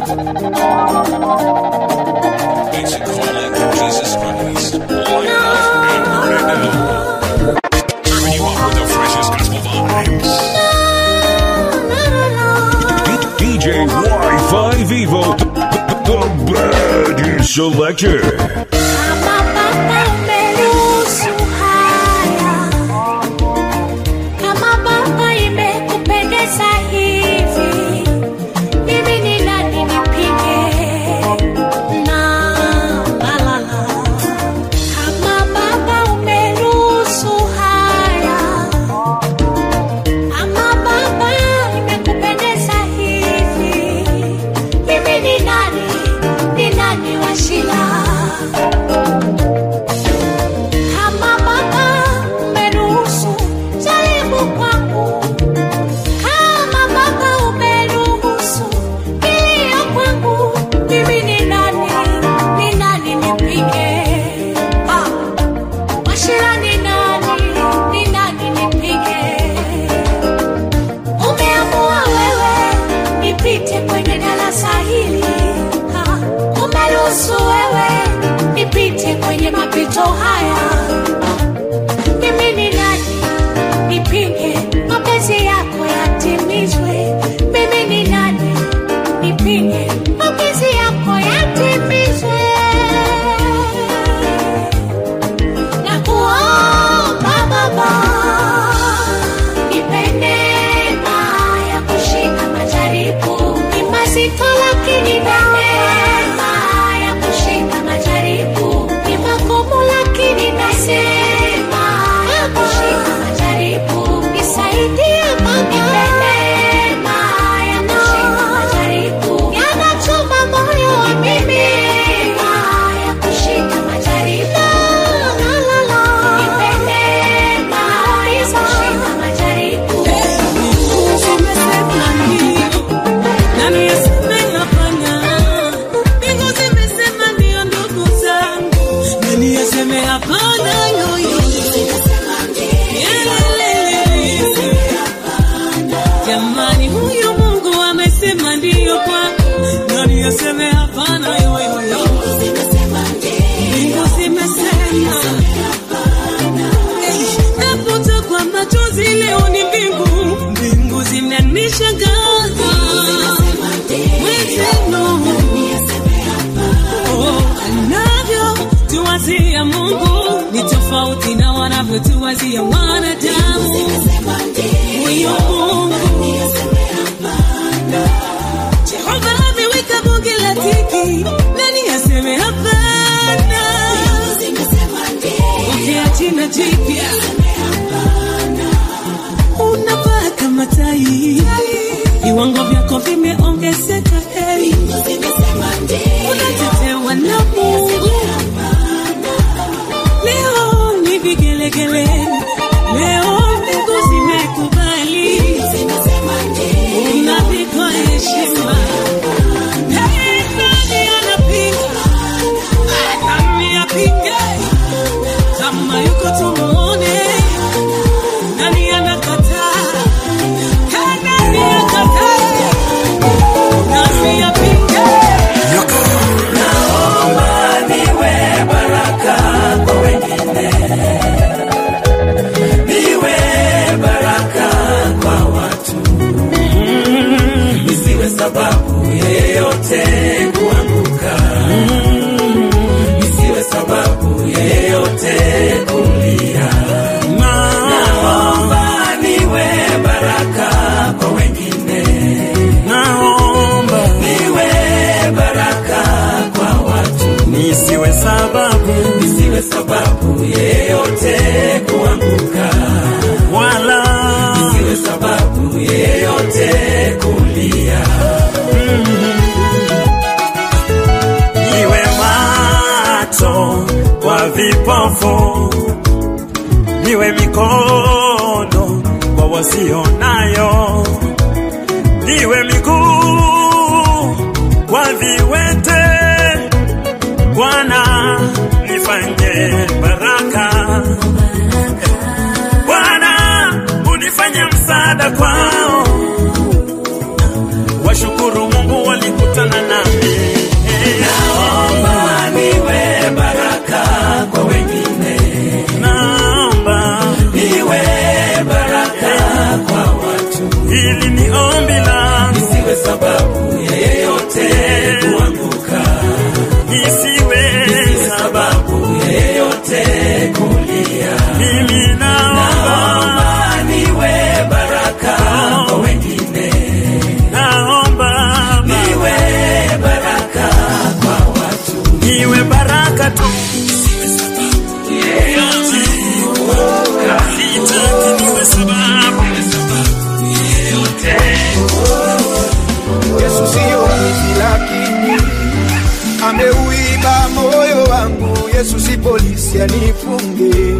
Ancient calling of Jesus Christ. Light up and burn it down. Serving you up with the freshest gospel vibes. DJ Wi-Fi Vivo, the baddest selector. Kama Baba umeruhusu haya, kama Baba imekupendeza hivi, mimi ni nani nipige? Na la la la. Kama Baba umeruhusu haya, kama Baba imekupendeza hivi, mimi ni nani? Ni nani wa shida? Kama Baba umeruhusu jaribu kwangu, kama Baba umeruhusu kilio kwangu, mimi ni nani? Ni nani nipige? Ah, Washira ni nani? Ni nani nipige? Umeamua wewe nipite kwenye darasa hili, Ah, umeruhusu wewe nipite kwenye mapito haya. Mimi ni nani nipinge mapenzi yako yatimizwe? Mimi ni nani nipinge mapenzi yako yatimizwe? Na kuomba Baba, nipe neema ya kushinda majaribu. Ni mazito lakini neema ya kushinda majaribu. Ni magumu lakini nasema ya kushinda majaribu. Nisaidie Baba, nipe neema ya kushinda majaribu. Yanachoma moyo wa mimi ya kushinda majaribu. La, la, la. Nipe neema ya kushinda majaribu. Nani aseme hapana? Mbingu zimesema ndio ndugu zangu. Nani aseme hapana yoyo? Yelelele. Jamani, huyu Mungu amesema ndio kwako. Nani aseme hapana yoyo? Mbingu zimesema. Hey, napotokwa machozi leo ni mbingu, mbingu zinanishangaza. Weteno, oh, anavyotuwazia Mungu ni tofauti na wanavyotuwazia wanadamu. Huyo Mungu Jehova ameweka bunge la tiki, nani aseme hapana? Ongea jina jipya unavaa kama tai, viwango vyako vimeongezeka, hey. unatetewa na Mungu. Leo ni vigelegele, leo mbingu zimekubali, unavikwa heshima. Hey, nani anapinga? Nani apinge? Kama yuko tumuone nani anakataa? Hey, nani akataa? Nani apinge? sababu yeyote kuanguka, isiwe sababu yeyote kulia. Naomba niwe baraka kwa wengine, naomba niwe baraka kwa watu, nisiwe sababu, nisiwe sababu yeyote kuanguka, wala nisiwe sababu yeyote kulia. Niwe macho kwa vipofu, niwe mikono kwa wasionayo, niwe miguu kwa viwete. Bwana nifanye baraka, Bwana unifanye msaada kwao. Washukuru Mungu walikutana na hili ni ombi langu, isiwe sababu ya yeyote kuanguka, isiwe sababu ya yeyote kulia. mimi naomba, Naomba niwe baraka kwa wengine, naomba niwe baraka kwa watu, niwe baraka tu, yeyote sitaki niwe sababu Yesu siyo mwizi lakini ameuiba moyo wangu. Yesu si polisi anifunge,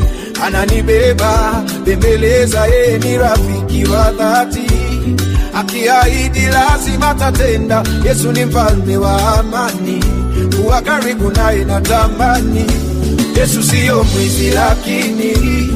ananibeba bembeleza, yeye ni rafiki wa dhati, akiahidi lazima tatenda. Yesu ni mfalme wa amani, kuwa karibu naye natamani. Yesu siyo mwizi lakini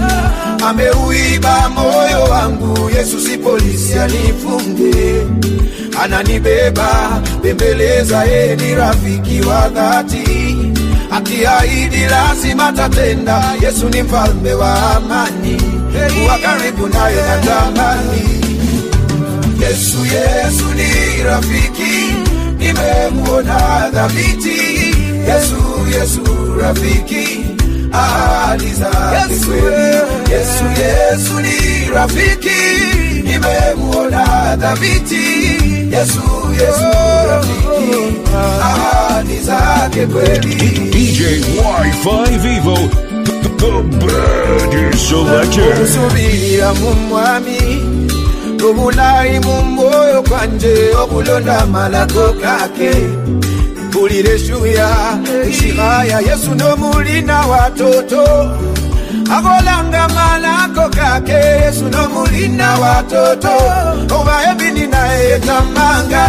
ameuiba moyo wangu. Yesu si polisi anifunge, ananibeba bembeleza, yeye ni rafiki wa dhati, akiahidi lazima tatenda. Yesu ni mfalme wa amani, kuwa karibu naye natamani. Yesu, Yesu ni rafiki, nimemuona dhabiti. Yesu, Yesu rafiki, ahadi zake kweli. Yesu, Yesu ni rafiki, nimemuona dhabiti. Yesu, Yesu rafiki, ahadi zake kweli. DJ Wi-Fi Vivo, the Birdie Selector. okusubirira mu mwami obulayi mu mwoyo kwanje okulonda malako kake mpulire shuya ishihaya yesu nomulina watoto akolanga malako kake yesu nomulina watoto oba ebini naye tamanga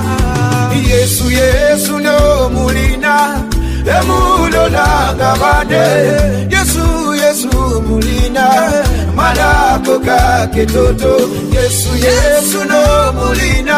yesu yesu nomulina emulolanga bane yesu yesu mulina malako kake toto yesu yesu nomulina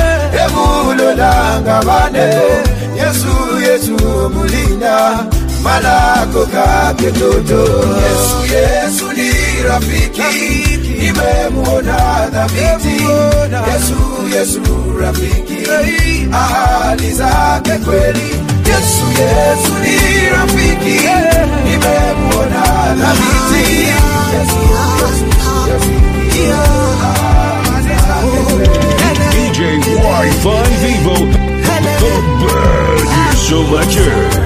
emulolanga bane yesu yesu mulina malako kake toto yesu yesu ni rafiki nimemuona dhabiti yesu yesu rafiki ahadi zake kweli yesu yesu ni rafiki nimemuona dhabiti yesu yesu rafiki ahadi zake kweli DJ Wi-Fi Vivo, the Birdie Selector.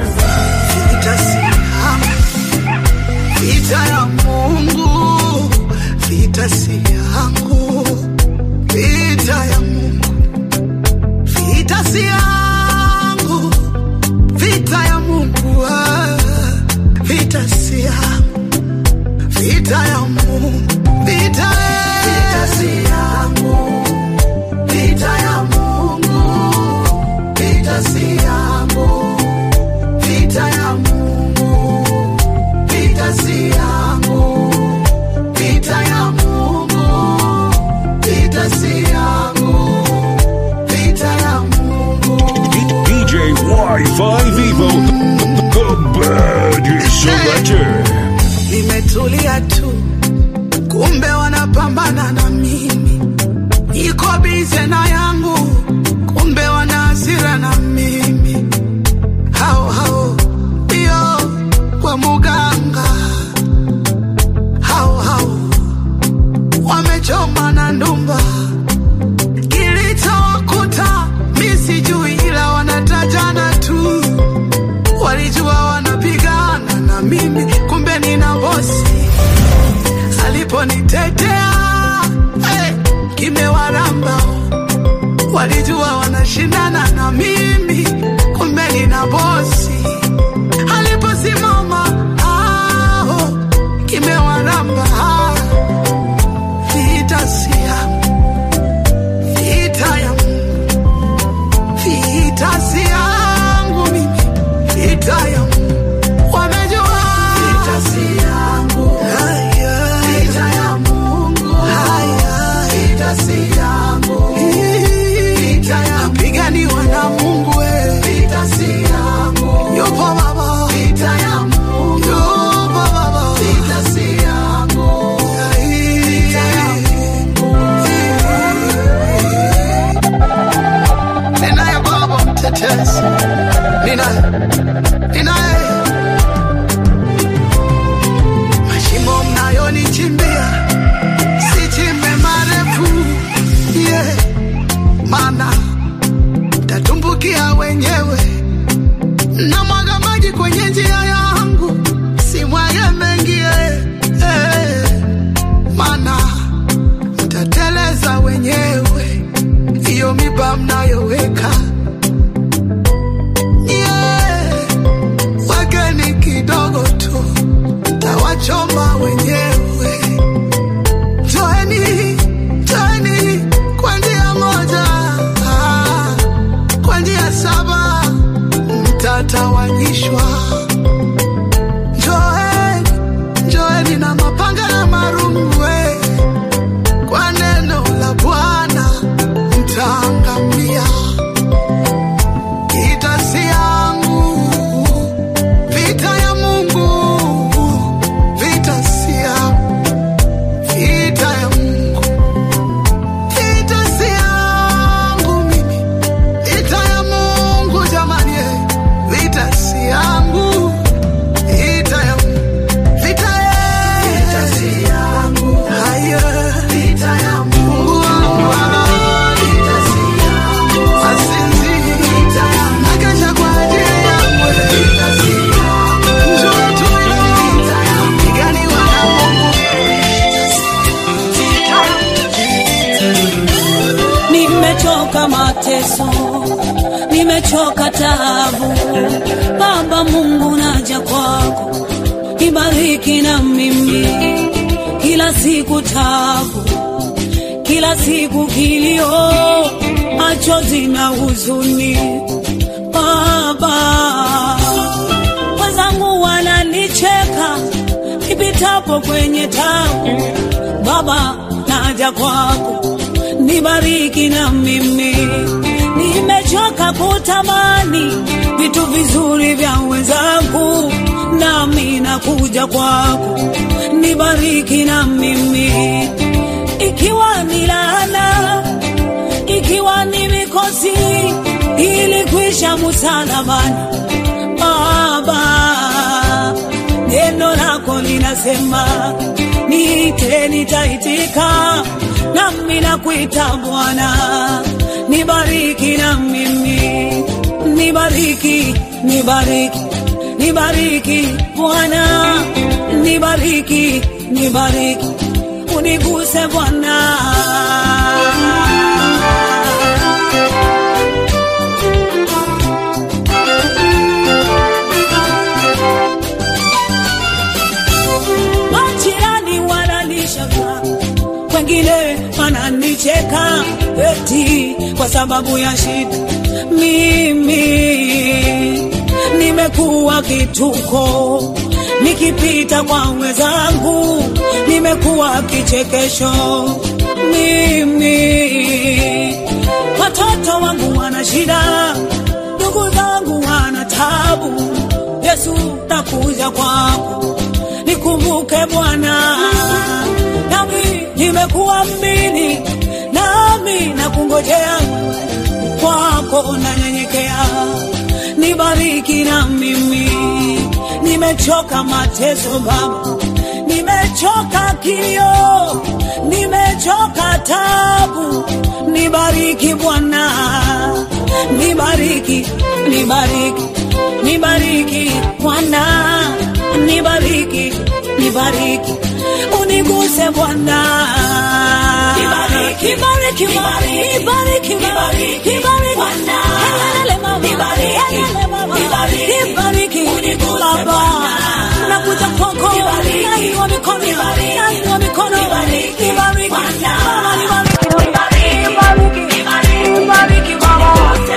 Vita ya Mungu, vita si yangu, vita ya Mungu, vita si yangu, vita ya Mungu, ah, vita si yangu, vita ya Mungu, vita, vita si yangu, vita ya Mungu, vita si yangu, vita ya Mungu vita si yangu, vita ya Mungu, vita si yangu, vita ya Mungu. DJ Wi-Fi Vivo, the Birdie Selector. Nimetulia tu, kumbe wanapambana na mimi, niko bize na yangu, kumbe wana hasira na mimi, hao hao ndio kwa muganga, hao hao wamechoma na ndumba, kilichowakuta mi sijui, ila wanatajana tu, walijua wanapigana na mimi, kumbe nina bosi aliponitetea hey, kimewaramba walijua wanashindana na mimi, kumbe nina bosi aliposimama ah, kimewaramba ah, vita si yangu, vita ya Mungu, vita si yangu mimi, vita ya Mungu wamejua vita si yangu, vita ya Mungu, vita si yangu, vita ya piganiwa na Mungu we, vita si yangu, yupo baba, vita ya Mungu, yupo baba, vita si yangu, vita ya Mungu, hiyo miba mnayoweka yeah. wageni kidogo tu tawachoma wenyewe Joeni, joeni kwa njia moja, ah, kwa njia saba mtatawanyishwa. Joeni, joeni na mapanga na marumwe, kwa neno la Bwana mtaangamia. Vita si yangu, vita ya Mungu, vita si yangu vita ya Mungu, vita si yangu mimi, vita ya Mungu jamani, eh. vita si yangu, vita ya Mungu, vita eh. vita si yangu, haya vita ya Mungu, vita si yangu, asinzi vita ya Mungu, akesha kwa ajili yangu, eh. vita si yangu, njoo tuilo, vita ya Mungu, piganiwa na Mungu. nimechoka mateso, nimechoka taabu. Baba Mungu, naja kwako, nibariki na mimi, kila siku taabu, kila siku kilio, machozi na huzuni. Baba, wenzangu wananicheka nipitapo kwenye tabu. Baba, naja kwako nibariki na mimi, nimechoka kutamani vitu vizuri vya wenzangu, nami nakuja kwako, nibariki na mimi, ikiwa ni laana, ikiwa ni mikosi, ilikwisha msalabani. Baba, neno lako linasema niite, nitaitika, nami nakuita Bwana, nibariki na mimi, nibariki, nibariki, nibariki Bwana, nibariki, nibariki, uniguse Bwana. Majirani wananishaka, wengine wananicheka eti kwa sababu ya shida. Mimi nimekuwa kituko, nikipita kwa wenzangu nimekuwa kichekesho. Mimi watoto wangu wana shida, ndugu zangu wana tabu. Yesu, nakuja kwako nikumbuke Bwana, nami nimekuamini, nami nakungojea kwako, nanyenyekea, nibariki na mimi, nimechoka mateso Baba, nimechoka kilio, nimechoka tabu, nibariki Bwana, nibariki, nibariki, nibariki Bwana, nibariki, nibariki, uniguse Bwana, nibariki, nibariki, nibariki, nibariki, nibariki, nibariki Bwana, helele mama, nibariki, nibariki, nibariki, uniguse Baba, nakuja kwako, nainua mikono, nainua mikono, nibariki Bwana, nibariki, nibariki, nibariki, nibariki Baba,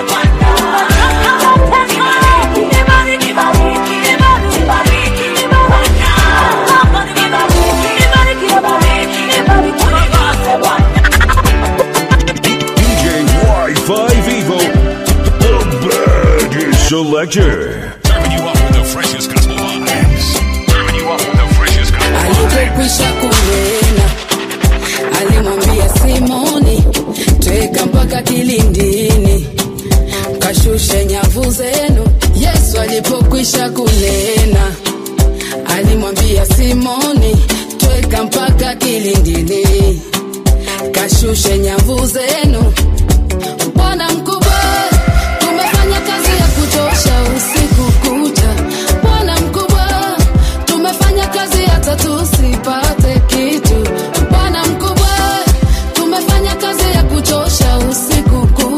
nibariki, nibariki, nibariki, nibariki, Baba, nibariki, nibariki, nibariki, nibariki, uniguse Bwana. DJ Wi-Fi Vivo, the baddest selector. Serving you up with the freshest gospel vibes. Serving you up with the freshest gospel vibes. alipokwisha kunena alimwambia simoni tweka mpaka kilindini kashushe nyavu zenu yesu alipokwisha kunena alimwambia simoni tweka mpaka kilindini kashushe nyavu zenu bwana mkubwa tumefanya kazi ya kuchosha usiku kucha bwana mkubwa tumefanya kazi hata tusipate kitu bwana mkubwa tumefanya kazi ya kuchosha usiku kucha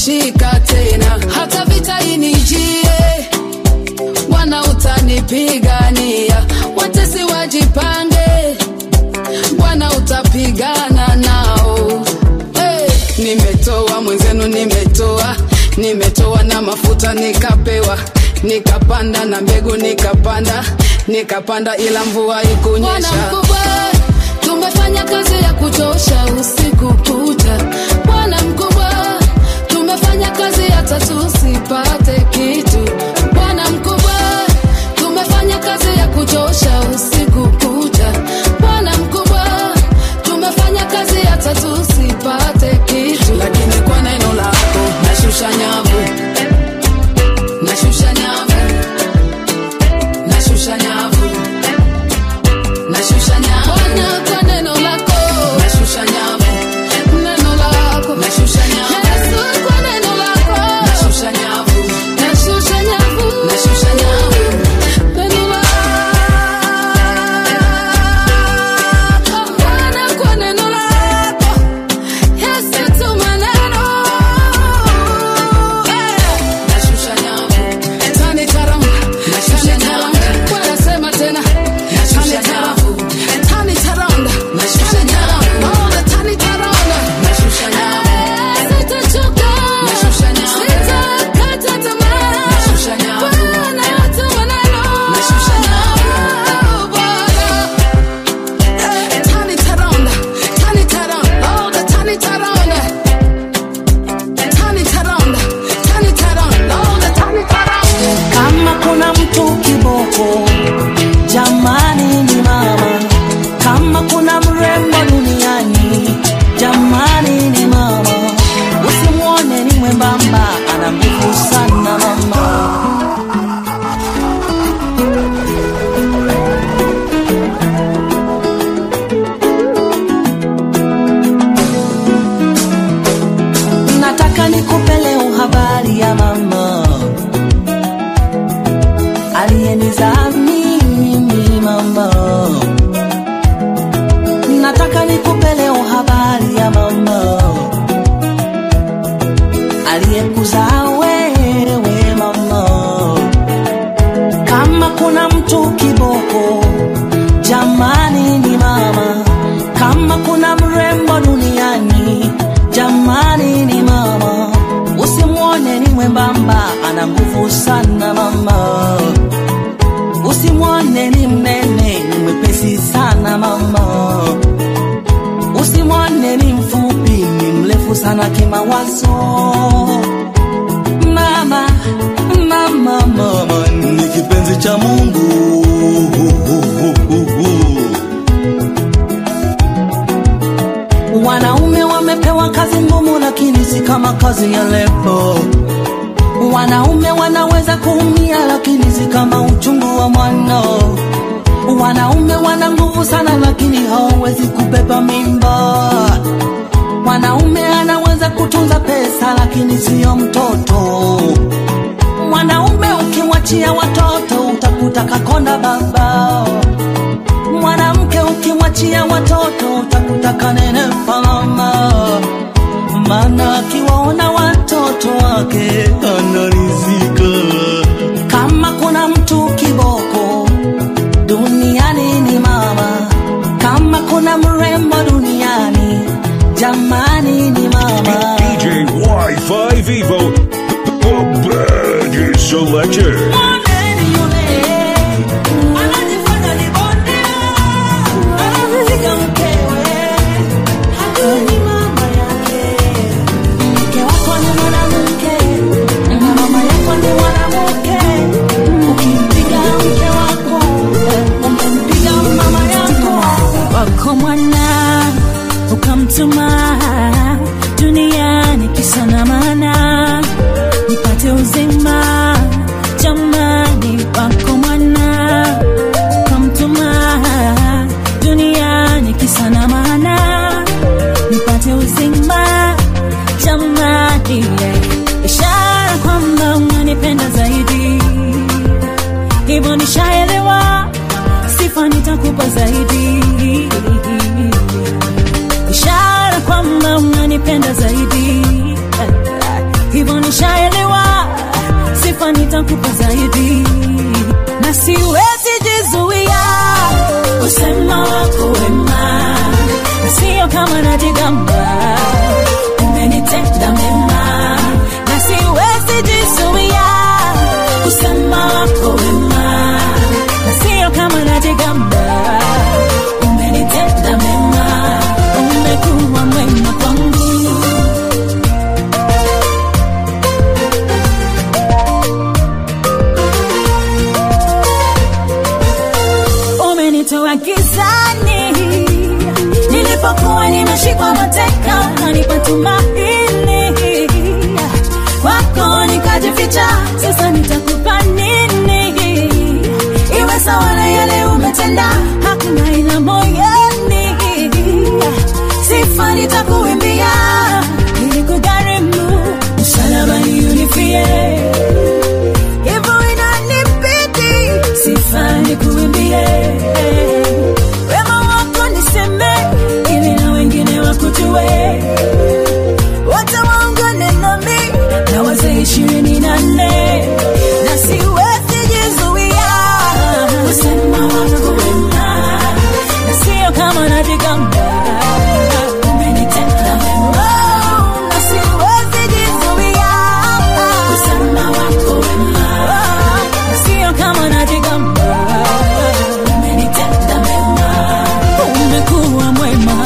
haitashika tena hata vita inijie bwana utanipigania watesi wajipange bwana utapigana nao hey, nimetoa mwenzenu nimetoa nimetoa na mafuta nikapewa nikapanda na mbegu nikapanda nikapanda ila mvua ikunyesha Bwana mkubwa, tumefanya kazi ya kuchosha usiku kucha. Bwana mkubwa, tumefanya kazi hata tusipate kitu. Bwana mkubwa, tumefanya kazi ya kuchosha usiku kucha. Bwana mkubwa, tumefanya kazi hata tusipate kitu. lakini kwa neno lako nashusha nyavu nashusha nyavu nashusha nyavu nashusha nyavu Bwana, kwa neno lako, nashusha nyavu neno lako, nashusha nyavu Yesu, kwa neno lako, nashusha nyavu nashusha nyavu, nashusha nyavu neno lako, Bwana, kwa neno lako, Yesu, tuma neno. nashusha nyavu Tani taram, Nashusha tani taram. nyavu. Bwana, sema tena. Nashusha Tani taram, nyavu. tani taram. Nashusha Tani taram. nyavu. Oh, tani taram. nashusha nyavu Sitachoka. Nashusha nyavu. Sitakata tamaa. Nashusha nyavu. Bwana, tuma neno. Nashusha nyavu. Bwana. Tani taram, tani taram. Oh, the tani taram. Tani taram, tani taram. Oh, the tani taram. kama kuna mtu kiboko jamani ni mama kama kuna mrembo duniani jamani ni mama usimwone ni mwembamba ana nguvu sana mama nataka nikupe leo habari ya mama aliyenizaa mimi mama nataka nikupe leo habari ya mama aliyekuzaa wewe mama kama kuna mtu kiboko jamani ni mama kama kuna mrembo duniani jamani ni mama usimwone ni mwembamba ana nguvu sana mama usimwone ni mnene ni mwepesi sana mama usimwone ni mfupi ni mrefu sana kimawazo mama mama mama ni kipenzi cha mungu wanaume wamepewa kazi ngumu lakini si kama kazi ya lepo wanaume wanaweza kuumia lakini si kama uchungu wa mwana wanaume wana nguvu sana lakini hawawezi kubeba mimba mwanaume anaweza kutunza pesa lakini siyo mtoto mwanaume ukimwachia watoto utakuta kakonda baba mwanamke ukimwachia watoto utakuta kanene mama maana akiwaona watoto wake anarizika kama kuna mtu kiboko duniani ni mama kama kuna mrembo duniani jamani ni mama DJ Wi-Fi Vivo, the baddest selector. Moneni yule, anajifanya ni bondia, anampiga mkewe, hajui ni mama yake. Mke wako ni mwanamke, na mama yako ni mwanamke. Ukimpiga mke wako, umempiga mama yako. wako mwana ukamtuma duniani kisa na maana nipate uzima jamani wako mwana ukamtuma duniani kisa na maana nipate uzima jamani yeah. ishara kwamba unanipenda zaidi hivyo nishaelewa sifa nitakupa zaidi ishara kwamba unanipenda zaidi siwezi jizuia kusema wako wema, na sio kama najigamba, umenitenda mema, na siwezi jizuia kusema wako wema, na sio kama najigamba, umenitenda mema, umekuwa mwema kwangu. umenitoa gizani nilipokuwa nimeshikwa mateka kanipa tumaini kwako nikajificha sasa nitakupa nini iwe sawa na yale umetenda hakuna ila moyoni sifa nitakuimbia ili kugharimu msalabani unifie hivyo inanibidi sifa nikuimbie wema wako niseme ili na wengine wakujue wote waungane nami na wazee ishirini na nne na siwezi jizuia kusema wako wema na sio kama najigamba umenitenda wema na siwezi jizuia kusema wako wema na sio kama najigamba umenitenda mema umekuwa mwema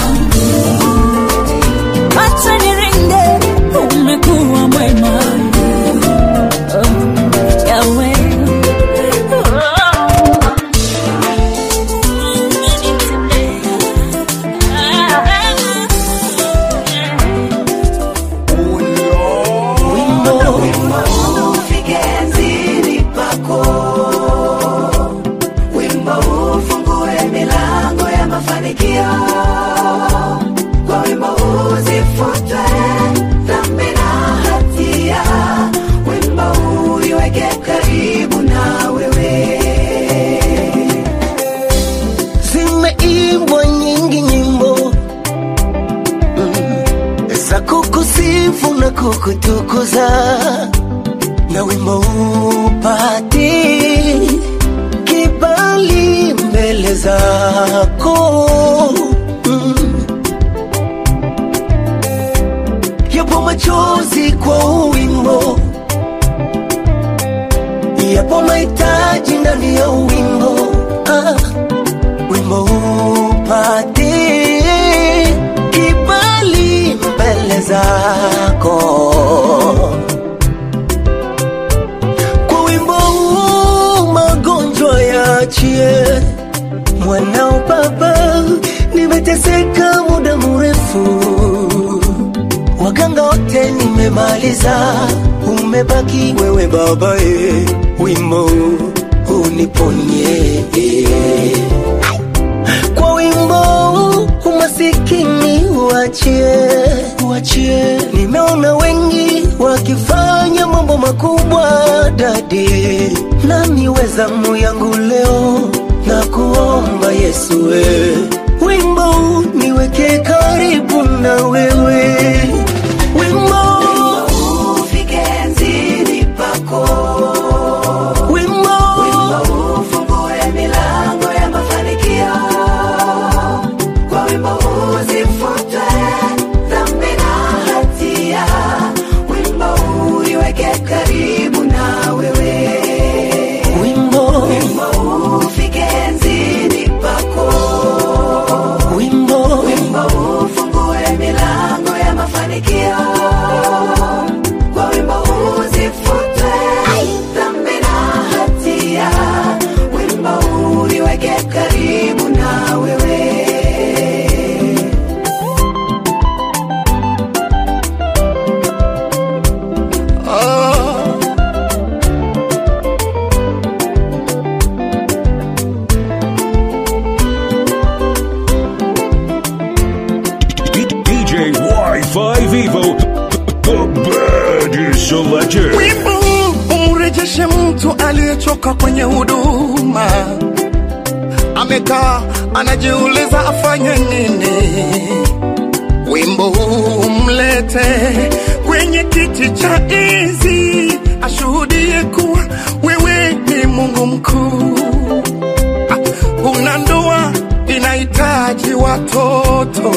acha nirinde umekuwa mwema Oh, Yahweh. ufike enzini pako wimbo ufungue milango ya mafanikio kwa wimbo uzifute dhambi na hatia wimbo uiweke karibu na wewe zimeimbwa nyingi nyimbo mm, za kukusifu na kukutukuza na wimbo upati kibali mbele zako mm. yapo machozi kwa wimbo yapo mahitaji ndani ya wimbo ah wimbo upate kibali mbele zako kwa wimbo huu magonjwa yaachie mwanao baba nimeteseka muda mrefu waganga wote nimemaliza umebaki wewe babae wimbo uniponye kwa wimbo umasikini uachie uachie nimeona wengi wakifanya mambo makubwa dadi nami wezamu yangu leo na kuomba yesu we wimbo niweke karibu na wewe wimbo ufike enzini pako wimbo ufungue milango ya mafanikio kwa wimbo uzifute dhambi na hatia wimbo uiweke karibu na wewe wimbo ufike enzini pako wimbo wimbo ufungue milango ya mafanikio kwa wimbo uzifute dhambi na hatia wimbo uiweke karibu na wewe D- DJ Wi-Fi Vivo, the baddest selector. wimbo umrejeshe mtu aliyechoka kwenye huduma amekaa anajiuliza afanye nini wimbo huu umlete kwenye kiti cha enzi ashuhudie kuwa wewe ni mungu Mungu mkuu. Ah, Una ndoa inahitaji watoto,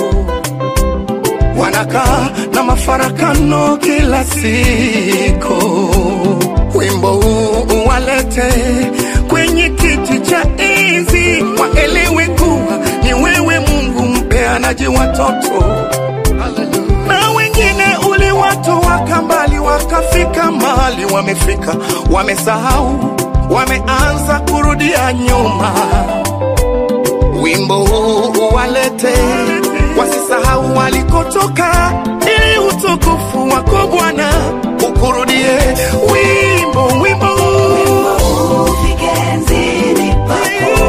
wanakaa na mafarakano kila siku. Wimbo huu uwalete kwenye kiti cha enzi, waelewe kuwa ni wewe Mungu mpeanaji watoto na wengine uliwatoa mbali wakafika mahali wamefika, wamesahau, wameanza kurudia nyuma. Wimbo huu uwalete, wasisahau walikotoka, ili utukufu wako Bwana ukurudie. Wimbo, wimbo huu ufike enzini pako.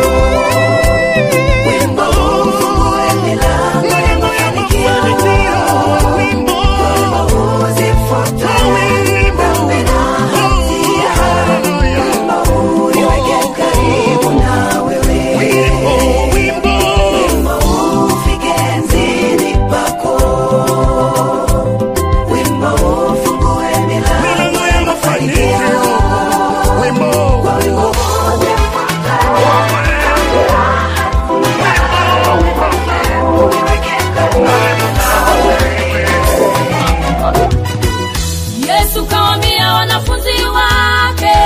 Wimbo ufungue milango ya mafanikio. Wimbo uzifute dhambi na hatia. Wimbo uniweke karibu na wewe. Wimbo ufike enzini pako. Wimbo ufungue milango ya mafanikio. Wimbo Yesu kawambia wanafunzi wake,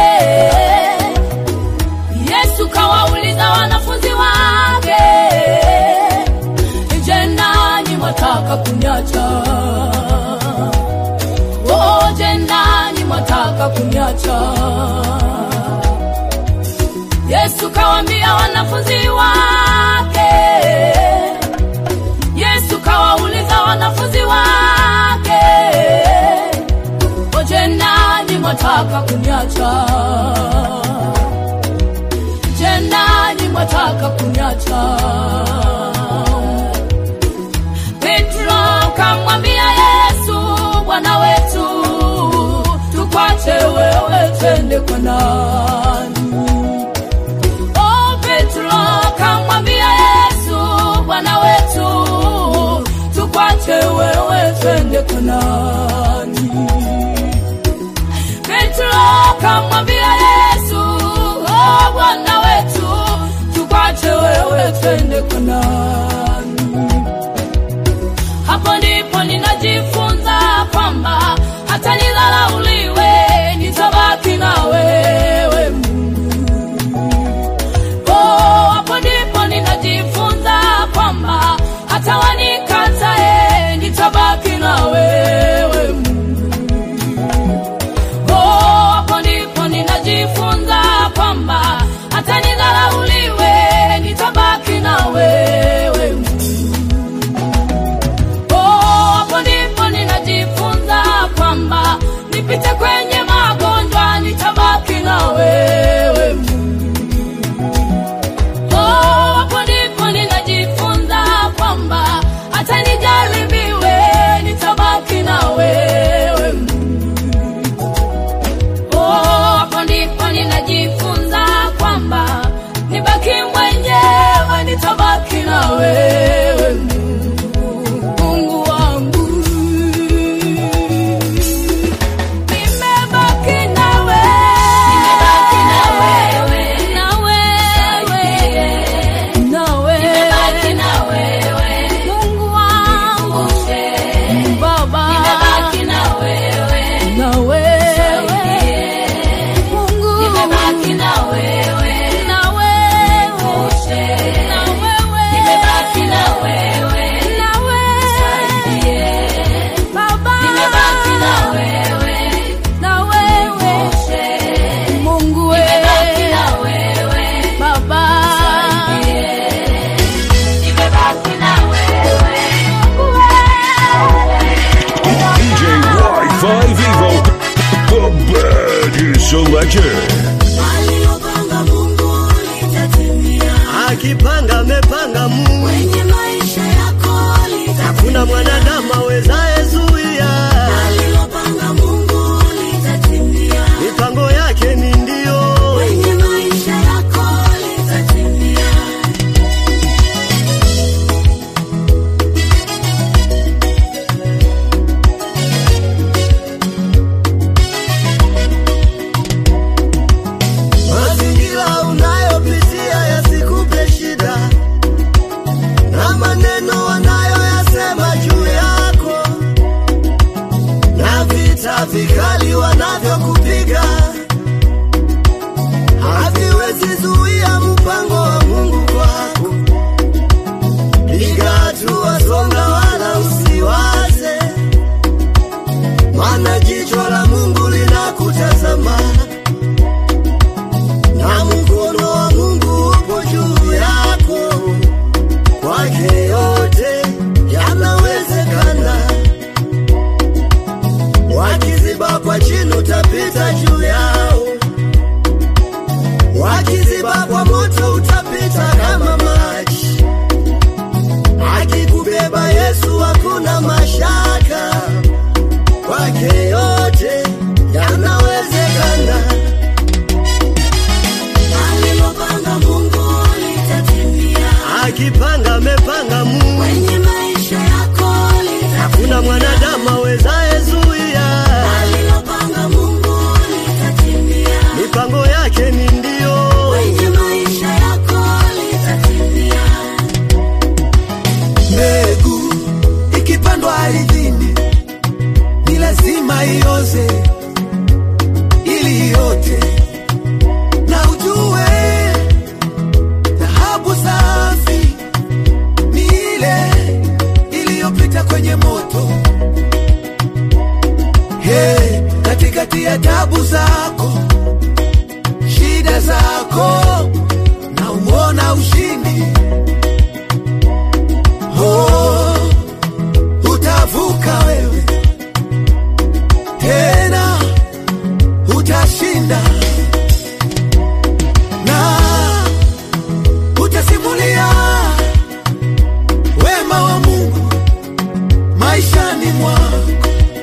Yesu kawauliza wanafunzi wake, je, nanyi mwataka kuniacha? Oh, je, nanyi mwataka kuniacha? Yesu kawambia wanafunzi wake, Yesu kawauliza wanafunzi wake Oje nani mwataka kuniacha? Je, nani mwataka kuniacha? Petro kamwambia Yesu, Bwana wetu, tukwache wewe twende kwa nani? Oh, Petro kamwambia Yesu, Bwana wetu, tukwache wewe twende kwa nani? Petro kamwambia Yesu, oh, Bwana wetu, tukwache wewe twende kwa nani? Hapo ndipo ninajifunza kwamba hata nidharauliwe, nitabaki na wewe Mungu. Oh, hapo ndipo ninajifunza kwamba hata wanikatae, nitabaki na wewe Mungu. Oh, hapo ndipo ninajifunza kwamba hata nidharauliwe, nitabaki na wewe Mungu. Oh, hapo ndipo ninajifunza kwamba nipite kwenye magonjwa, nitabaki na wewe Mungu. Oh, hapo ndipo ninajifunza kwamba hata nijaribiwe, nitabaki na wewe Mungu. Oh, hapo ndipo ninajifunza kwamba nibaki mwenyewe, nitabaki na wewe Mungu, Mungu wangu. Nimebaki na wewe, na wewe, na wewe, Mungu wangu, Baba, na wewe, Mungu, na wewe, na wewe, na wewe, Baba, na wewe, Mungu wewe, Baba, DJ Wi-Fi Vivo, the baddest selector. Alilopanga Mungu litatimia. akipanga amepanga Mungu, Kwenye maisha yako litatimia. hakuna mwanadamu awezaye zuia. Alilopanga Mungu litatimia. Mipango yake ni ndio, Kwenye maisha yako litatimia. mazi vita vikali wanavyokupiga haviwezi zuia mpango wa Mungu kwako. Piga hatua, songa, wala usiwaze, maana jicho la Mungu linakutazama na mkono wa Mungu upo juu yako. Kwake yote yanawezekana. Wakiziba kwa chini, utapita juu yao. Wakiziba kwa moto, utapita kama maji. Akikubeba Yesu, hakuna mashaka. Kwake yote yanawezekana. alilopanga Mungu litatimia Akipanga amepanga Mungu, kwenye maisha yako litatimia. hakuna mwanadamu awezaye zuia. alilopanga Mungu litatimia Mipango yake ni ndio. kwenye maisha yako litatimia. mbegu ikipandwa ardhini ni lazima ioze ili iote na ujue dhahabu safi ni ile iliyopita kwenye moto hey, katikati ya tabu zako shida zako na uona ushindi oh, utavuka wewe tena utashinda na utasimulia wema wa Mungu maishani mwako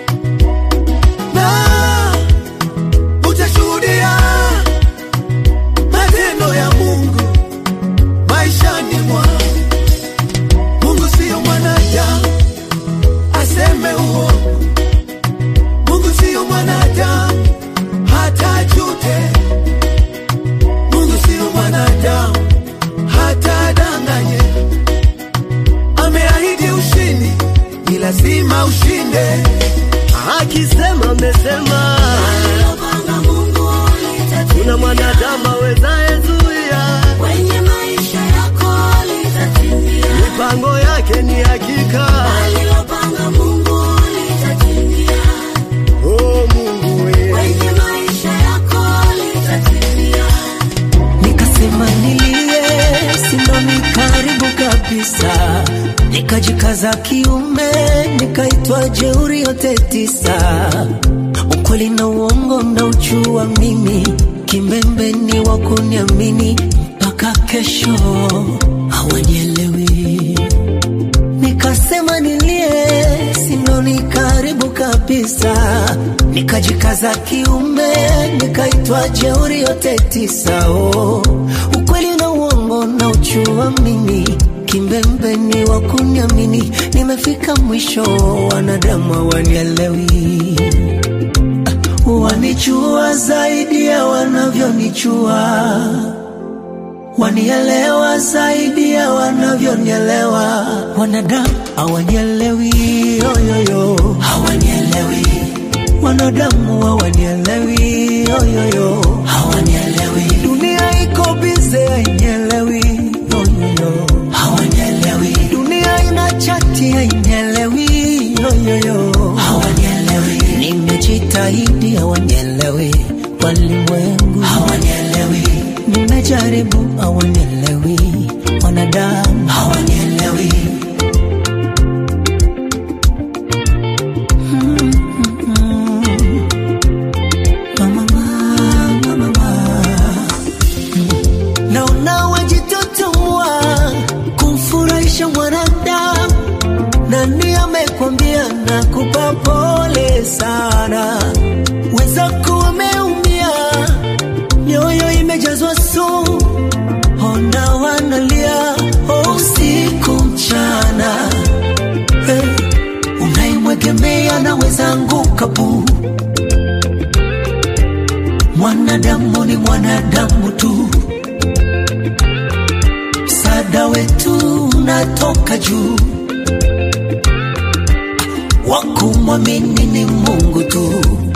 na utashuhudia matendo ya Mungu maishani mwako. Mungu siyo mwanadamu aseme uongo. Mungu siyo mwanadamu hata jute. Mungu siyo mwanadamu hata danganye. Ameahidi ushindi, ni lazima ushinde. Akisema amesema, alilopanga Mungu litatimia kuna mwanadamu awezaye zuia. kwenye maisha yako litatimia. Mipango yake ni hakika. alilopanga Mungu litatimia Oh Mungu we. kwenye maisha yako litatimia. nikasema nilie simami karibu kabisa nikajikaza kiume nikaitwa jeuri yote tisa ukweli na uongo mnauchua mimi kimbembeni wa kuniamini mpaka kesho hawanielewi nikasema nilie sinoni karibu kabisa nikajikaza kiume nikaitwa jeuri yote tisa oh. ukweli na uongo na uchua mimi kimbembeni wa kuniamini nimefika mwisho wanadamu hawanielewi Ah, wanichua zaidi ya wanavyonichua wanielewa zaidi ya wanavyonielewa. Wanadamu hawanielewi, yoyoyo, hawanielewi. Wanadamu hawanielewi, yoyoyo, hawanielewi. Dunia iko bize, hainielewi, yoyoyo, hawanielewi. Dunia ina chati, hainielewi, yoyoyo, hawanielewi. Nimejitahidi, hawanielewi. Walimwengu hawanielewi nimejaribu hawanielewi, wanadamu hawanielewi. Mm, mm, mm. Mama, mama, mama. Mm. Naona wajitotoa kumfurahisha mwanadamu, nani amekwambia nakupa pole sana, wenzako wameumia mioyo imejazwa sumu, ona wanalia usiku mchana. Hey, unaimwegemea naweza anguka pu. Mwanadamu ni mwanadamu tu, msaada wetu unatoka juu. wakumwamini ni Mungu tu.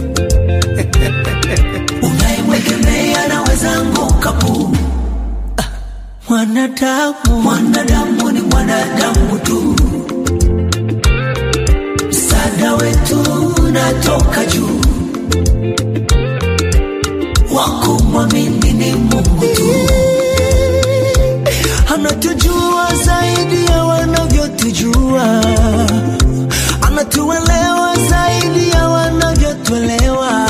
Unayemwegemea anaweza anguka pu. Ah, Mwanadamu, mwanadamu ni mwanadamu tu. Msaada wetu unatoka juu, wakumwamini ni Mungu tu. Anatujua zaidi ya wanavyotujua, anatuelewa zaidi ya wanavyotuelewa,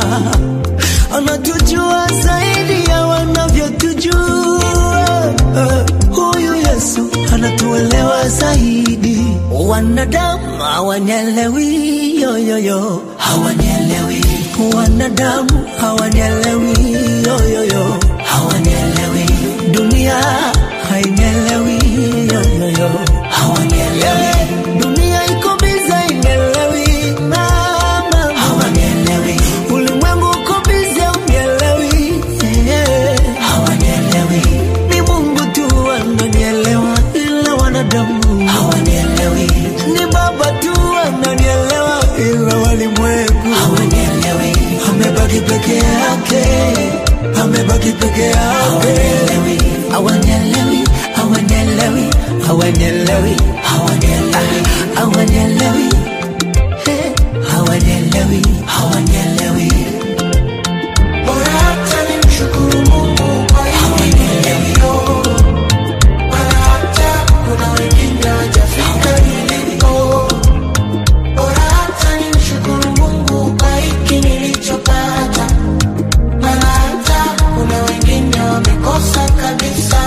anatujua zaidi ya wanavyotujua. Huyu Yesu anatuelewa zaidi. Wanadamu hawanielewi, yoyoyo, hawanielewi. Wanadamu hawanielewi, yoyoyo, hawanielewi. Dunia hainielewi, yoyoyo, hawanielewi. Dunia iko biza, ineelewi, mama, hawanielewi. Ulimwengu uko biza, unielewi, yeah, hawanielewi. Ni Mungu tu ananielewa, ila wanadamu hawanielewi. Ni Baba tu ananielewa, ila walimwengu hawanielewi. Amebaki peke yake, amebaki peke yake. Hawanielewi, hawanielewi, hawanielewi, hawanielewi, hawanielewi, Eh, hawanielewi, hawanielewi. Bora hata nimshukuru Mungu kwa hili nilivyo. Maana hata kuna wengine hawajafika nilipo. Bora hata nimshukuru Mungu kwa hiki nilichopata. Maana hata kuna wengine wamekosa kabisa.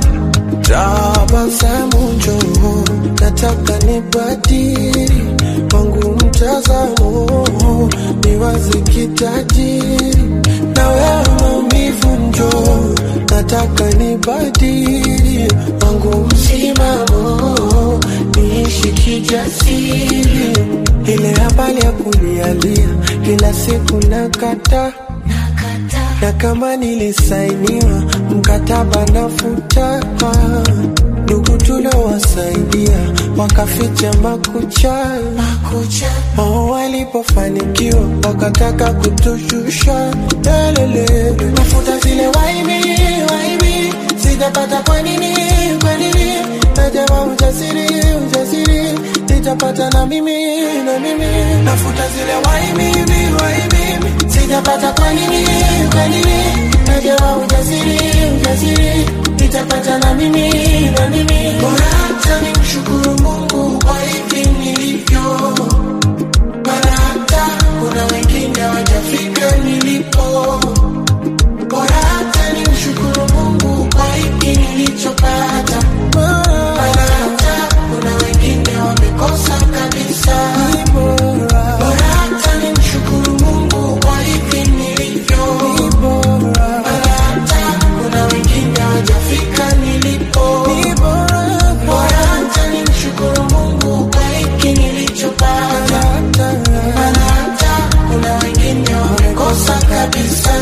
Tabasamu njoo, nataka nibadili wangu mtazamo, niwaze kitajiri na wewe maumivu njoo, nataka nibadili wangu msimamo, niishi kijasiri, ile habari ya kulialia kila siku nakata na kama nilisainiwa mkataba nafuta, ndugu tuliowasaidia wakaficha makucha, wao walipofanikiwa wakataka kutushusha lelele, nafuta zile waibi waibi, sijapata kwa nini kwa nini, najama ujasiri ujasiri, nitapata na mimi na mimi, nafuta zile waibi waibi, sijapata kwa nini kwa nini, najama ujasiri ujasiri, nitapata na mimi na mimi, bora hata nimshukuru Mungu kwa hivi nilivyo maana hata kuna wengine hawajafika nilipo. Bora hata nimshukuru Mungu kwa hiki nilichopata, maana hata kuna wengine wamekosa kabisa. Bora hata nimshukuru Mungu kwa hiki nilivyo, maana hata kuna wengine hawajafika nilipo. Bora hata nimshukuru Mungu kwa hiki nilichopata, maana hata kuna wengine wamekosa kabisa.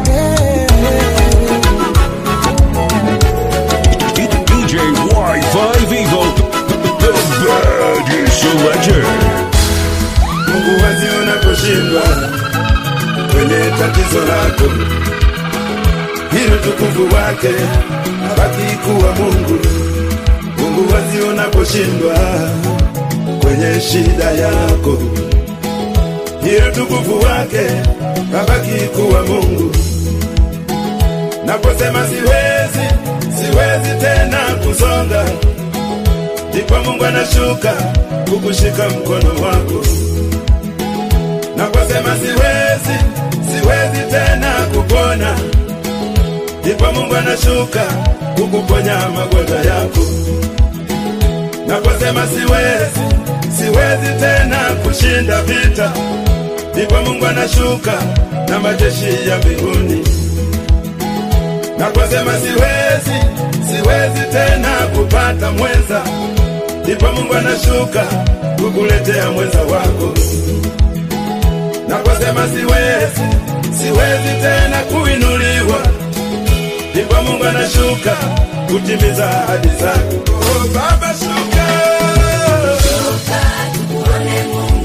DJ Wi-Fi Vivo, the baddest selector. Mungu wazi unaposhindwa kwenye tatizo lako, hilo tukufu wake abaki kuwa Mungu. Mungu wazi unaposhindwa kwenye shida yako, hilo tukufu wake abaki kuwa Mungu. Naposema siwezi, siwezi tena kusonga, ndipo Mungu anashuka kukushika mkono wako. Naposema siwezi, siwezi tena kupona, ndipo Mungu anashuka kukuponya magonjwa yako. Naposema siwezi, siwezi tena kushinda vita, ndipo Mungu anashuka na majeshi ya mbinguni. Naposema siwezi, siwezi tena kupata mwenza, ndipo Mungu anashuka kukuletea mwenza wako. Naposema siwezi, siwezi tena kuinuliwa, ndipo Mungu anashuka kutimiza ahadi zako. Oh, Baba shuka, Shuka tukuone Mungu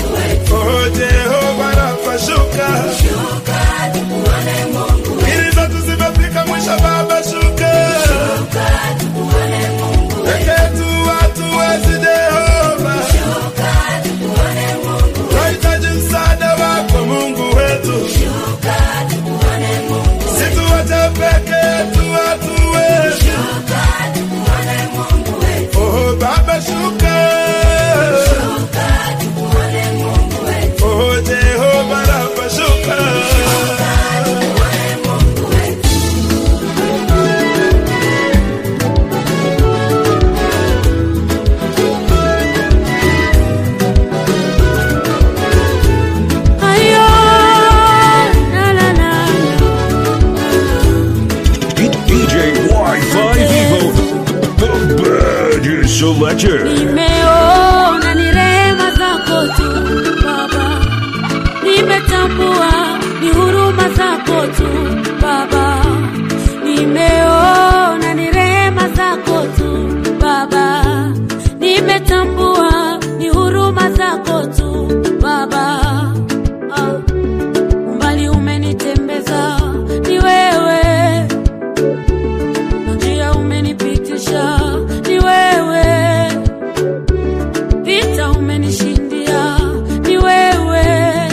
Selector. Nimeona ni rehema zako tu Baba, nimetambua ni huruma zako tu Baba, nimeona ni rehema zako tu Baba, nimetambua ni huruma zako tu Baba. Ah, umbali umenitembeza ni wewe na njia umenipitisha ni wewe, vita umenishindia ni wewe,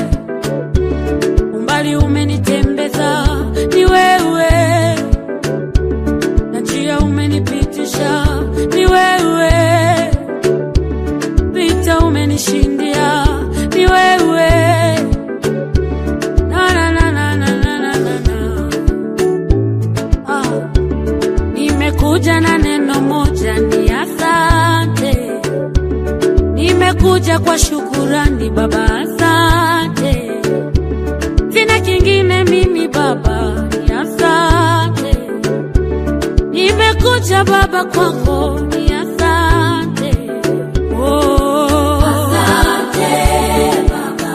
umbali umenitembeza ni wewe, na njia umenipitisha ni wewe, vita umenishindia ni wewe. Na, na, na, na, na, na, na, na, na. Ah. Nimekuja na neno moja ni asante, nimekuja kwa shukurani Baba, asante. Sina kingine mimi Baba, ni asante. Nimekuja Baba kwako, ni asante. Oh. Asante Baba,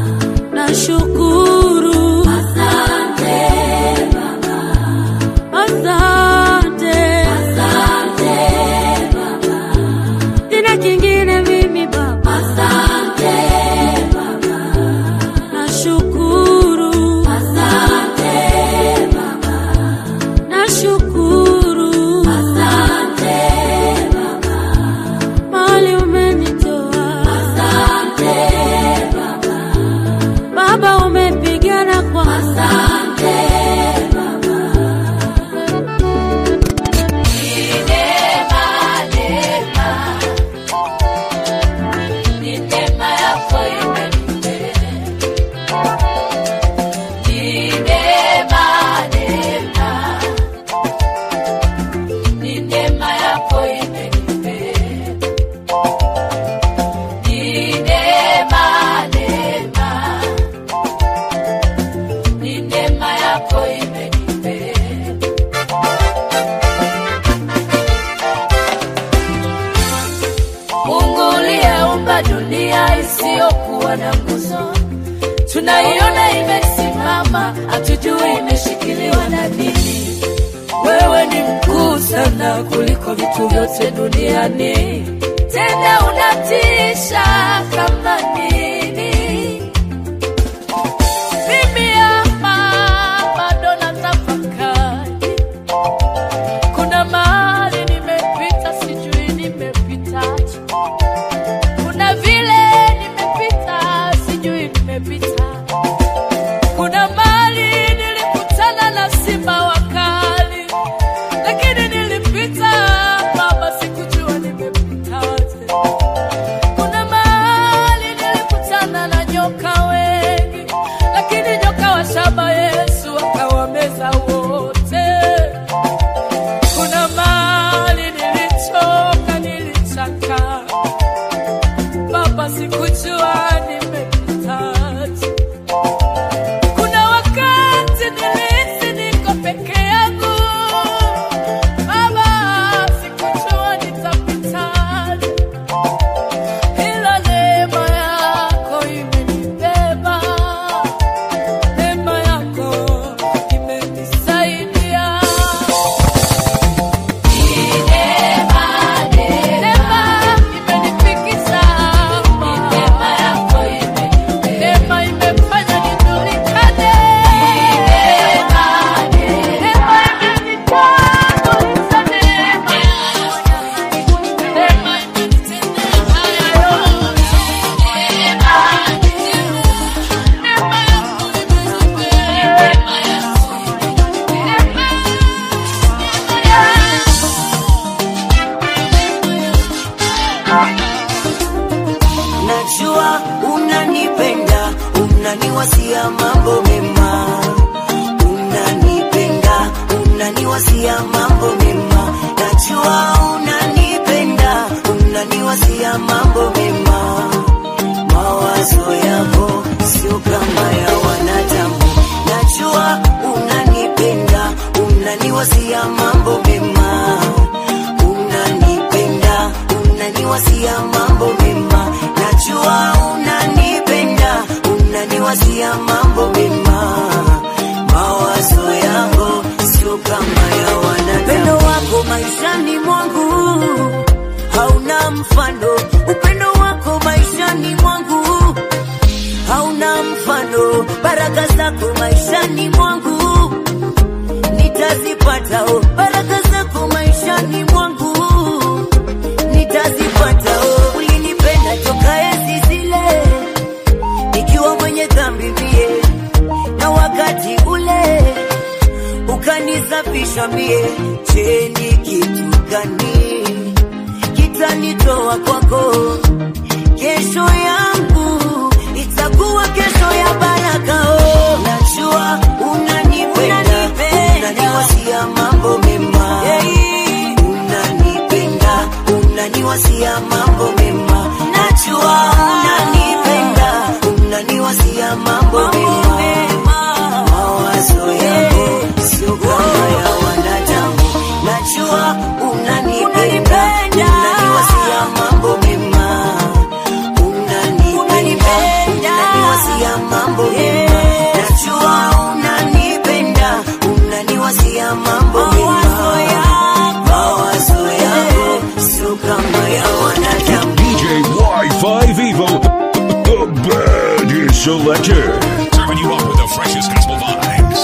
nashukuru. Asante Baba. Asante. Asante Baba. Sina kingine mimi Baba. Asante Baba. Nashukuru. Asante Baba. Nashukuru. Asante Baba. Mahali umenitoa. Asante Baba. Baba umepigana kwa. Asante Baba. Mungu uliyeumba dunia isiyokuwa na nguzo, tunaiona imesimama, hatujui imeshikiliwa na nini. Wewe ni mkuu sana kuliko vitu vyote duniani, tena unatisha kama nini. Mimi hapa bado natafakari, kuna mahali nimepita, sijui nimepitaje. Kuna vile nimepita, sijui nimepita. Kuna mahali nilikutana na simba wakali, lakini nilipita, Baba, sikujua nimepitaje. Kuna mahali nilikutana na nyoka wengi, lakini nyoka wa shaba Yesu akawameza wote. Kuna mahali nilichoka, nilichaka, Baba, sikujua nimepitaje. Kuna wakati nilihisi niko peke yangu, Baba, sikujua nitapitaje, ila neema yako imenibeba, neema yako imenisaidia. Najua unanipenda, unaniwasia mambo mema. Unanipenda, unaniwasia mambo mema. Najua unanipenda, unaniwasia mambo mema. Mawazo yako sio kama ya wanadamu. Najua unanipenda, unaniwasia mambo mema. Unanipenda, unaniwasia unaniwasia mambo mema, najua unanipenda, unaniwasia mambo mema, mawazo yako sio kama ya wanadamu. Upendo wako maishani mwangu hauna mfano, upendo wako maishani mwangu hauna mfano, baraka zako maishani mwangu nitazipata, oh, baraka zako maishani mwangu nitazipata. Oh, ulinipenda toka enzi zile nikiwa mwenye dhambi mie, na wakati ule ukanisafisha mie. Je, ni kitu gani kitanitoa kwako? Kesho yangu itakuwa kesho ya baraka. Oh, najua unanipenda, unaniwasia mambo mema, unanipenda, unaniwasia mambo mema, najua unanipenda, unaniwasia mambo mema, mawazo yako sio kama ya wanadamu, najua unanipenda, unaniwasia mambo mema unanipenda, unaniwasia mambo mema, najua unanipenda, unaniwasia mambo mema, mawazo yako sio kama ya wanadamu. DJ Wi-Fi Vivo, the baddest selector. Serving you up with the freshest gospel vibes.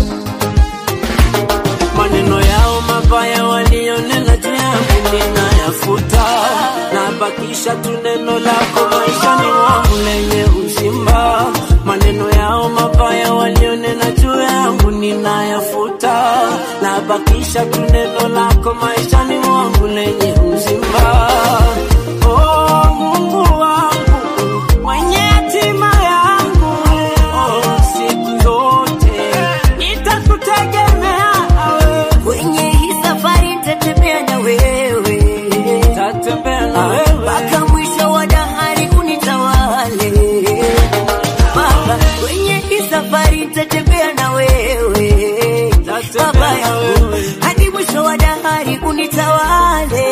maneno yao mabaya walionena juu yangu ninayafuta, nabakisha tu neno lako maishani mwangu lenye uzima. Maneno yao mabaya walionena juu yangu ninayafuta, nabakisha tu neno lako maishani mwangu lenye uzima. Oh, Mungu wangu mwenye hatima yangu, oh, siku zote nitakutegemea wewe. Kwenye hii safari nitatembea na wewe, Tatembea na wewe mpaka mwisho wa dahari unitawale Baba. Kwenye hii safari nitatembea na wewe Baba yangu, hadi mwisho wa dahari unitawale.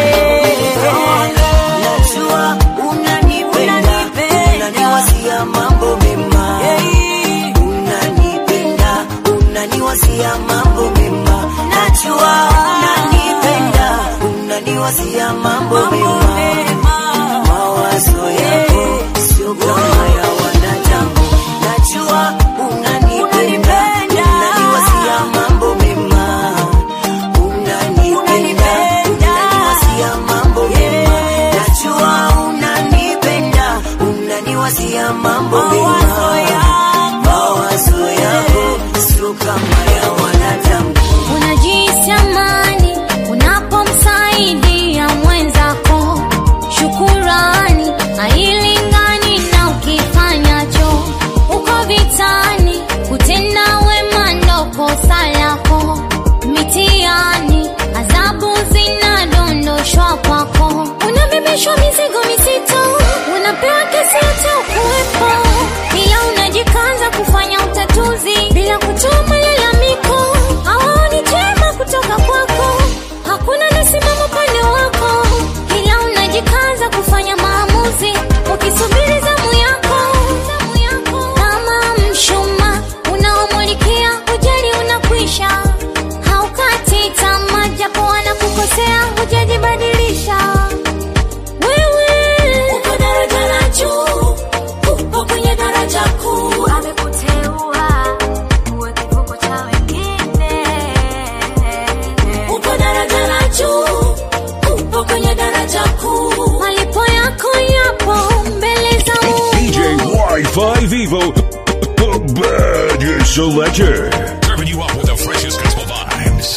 Najua unanipenda, unaniwasia mambo mema, unanipenda, unaniwasia mambo mema, najua unanipenda, unaniwasia mambo mema, mawazo yako sio kama ya wanadamu, najua unanipenda, unaniwasia mambo mema, unanipenda, unaniwasia mambo mema, najua unanipenda, unaniwasia mambo mema, mawazo yako sio kama ya wanadamu. Unajihisi amani unapomsaidia mwenzako. Shukurani hailingani na ukifanyacho. Uko vitani kutenda wema ndo kosa lako. Mitihani adhabu zinadondoshwa kwako. Unabebeshwa mizigo mizito, unapewa kesi hata ukuwepo, ila unajikaza kufanya utatuzi bila kutoa malalamiko. Hawaoni jema kutoka kwako, hakuna nasimama upande wako, ila unajikaza kufanya maamuzi ukisubiri zamu yako. Kama mshumaa unaomulikia ujali unakwisha, haukati tamaa japo wanakukosea, hujajibadilisha wewe Uko daraja la juu, upo kwenye daraja kuu, amekuteua uwe kivuko cha wengine. uko daraja la juu, upo kwenye daraja kuu. Malipo yako yapo mbele za DJ Wi-Fi Vivo, the baddest selector. Serving you up with the freshest gospel vibes.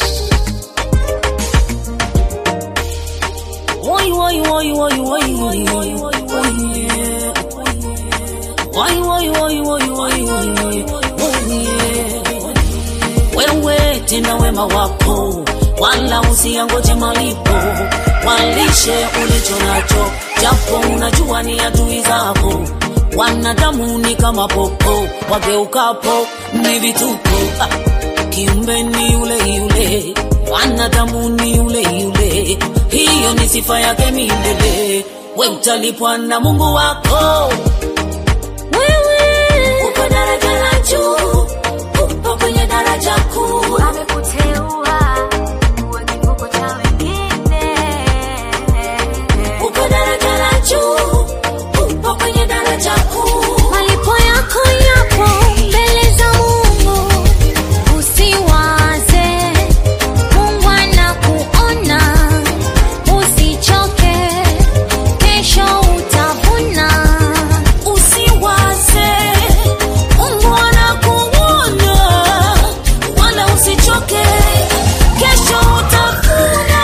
Why, why, why, why, why, why, why, why, why, yeah. Why, why, why, why, why, why, why, why, yeah. Wewe tena wema wako wala usiangoje malipo, walishe ulicho nacho, japo unajua ni adui zako. Wanadamu ni kama popo, wageukapo ni vituko. Ah, kiumbe ni yule yule, wanadamu ni yule yule, hiyo ni sifa yake milele. We utalipwa na Mungu wako. Wewe uko daraja la juu, upo kwenye daraja kuu. amekuteua uwe kivuko cha wengine. Uko daraja la juu, upo kwenye daraja kuu. Malipo yako yapo mbele za Mungu, usiwaze. Mungu anakuona, usichoke, kesho utavuna. Usiwaze, Mungu anakuona, wala usichoke, kesho utavuna.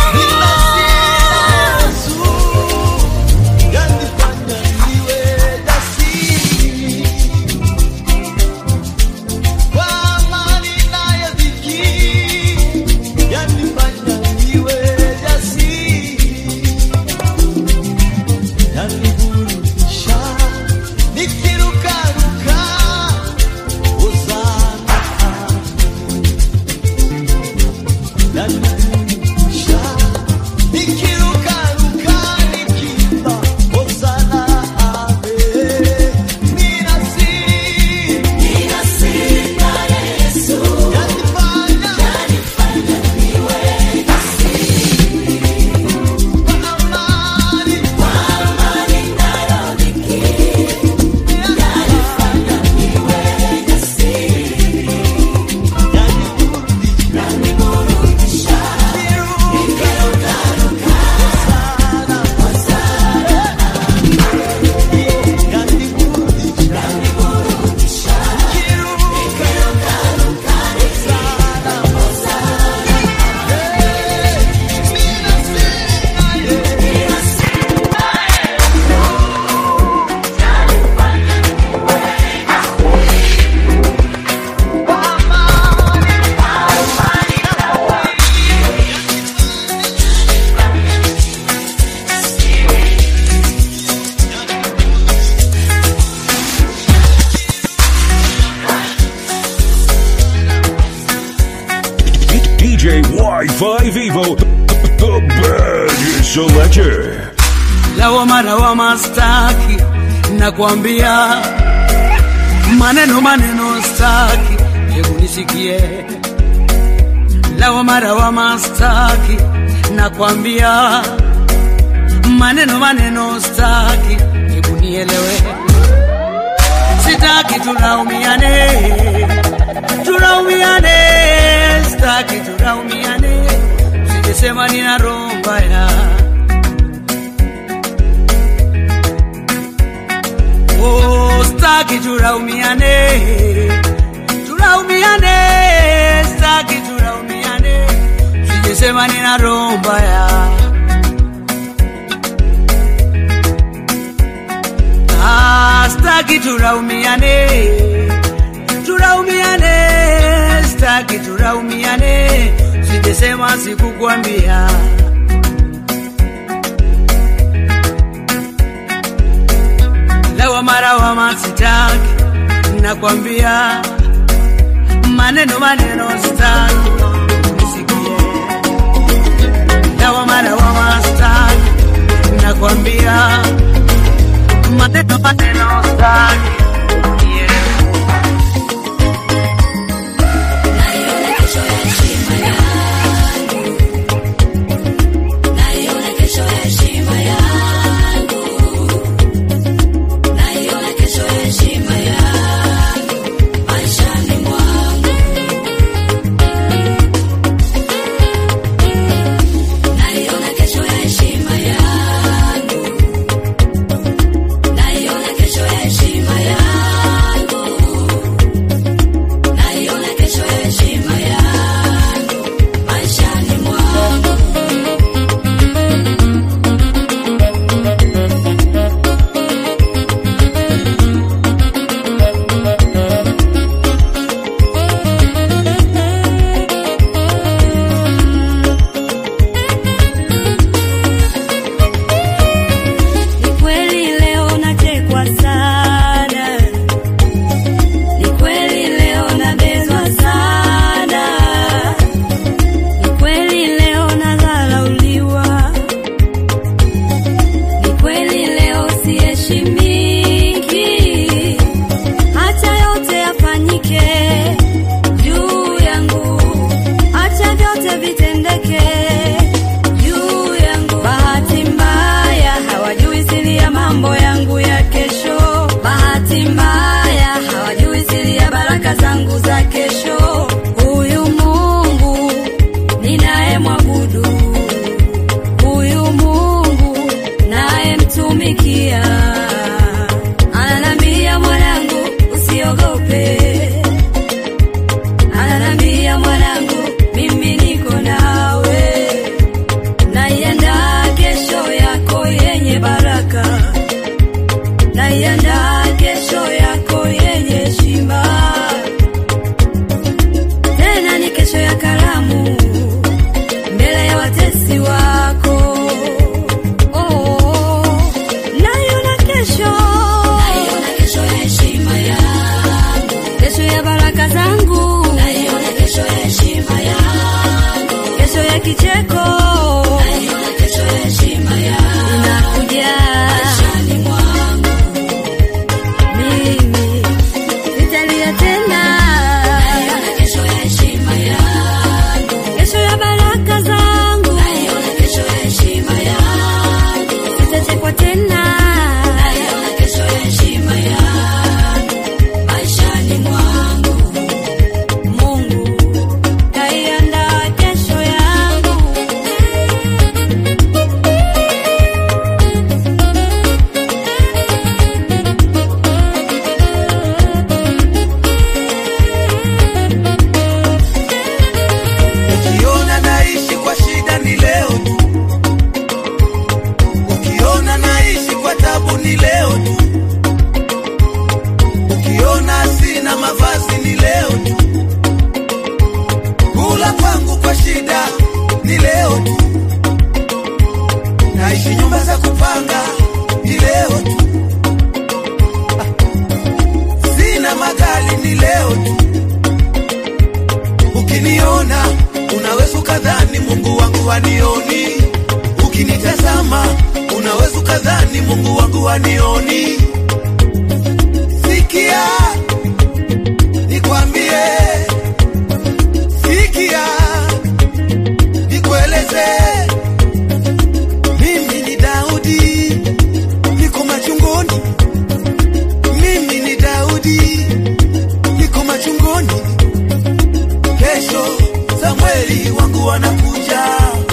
DJ Wi-Fi Vivo, the baddest selector. lawama lawama staki nakwambia maneno maneno staki hebu nisikie lawama lawama staki nakwambia maneno maneno staki hebu nielewe sitaki tulaumiane tulaumiane staki tulaumiane sijesema nina roho mbaya Oh, staki tulaumiane, tulaumiane, staki tulaumiane, sijesema nina roho mbaya. Ah, staki tulaumiane, tulaumiane, staki tulaumiane, sijesema sikukwambia. lawama lawama sitaki, nakwambia maneno maneno sitaki, nisikie lawama lawama sitaki, nakwambia maneno maneno sitaki, heshima Mungu wangu anioni. Sikia nikwambie, sikia nikueleze, mimi ni Daudi, niko machungoni. Mimi ni Daudi, niko machungoni. Kesho Samueli wangu anakuja,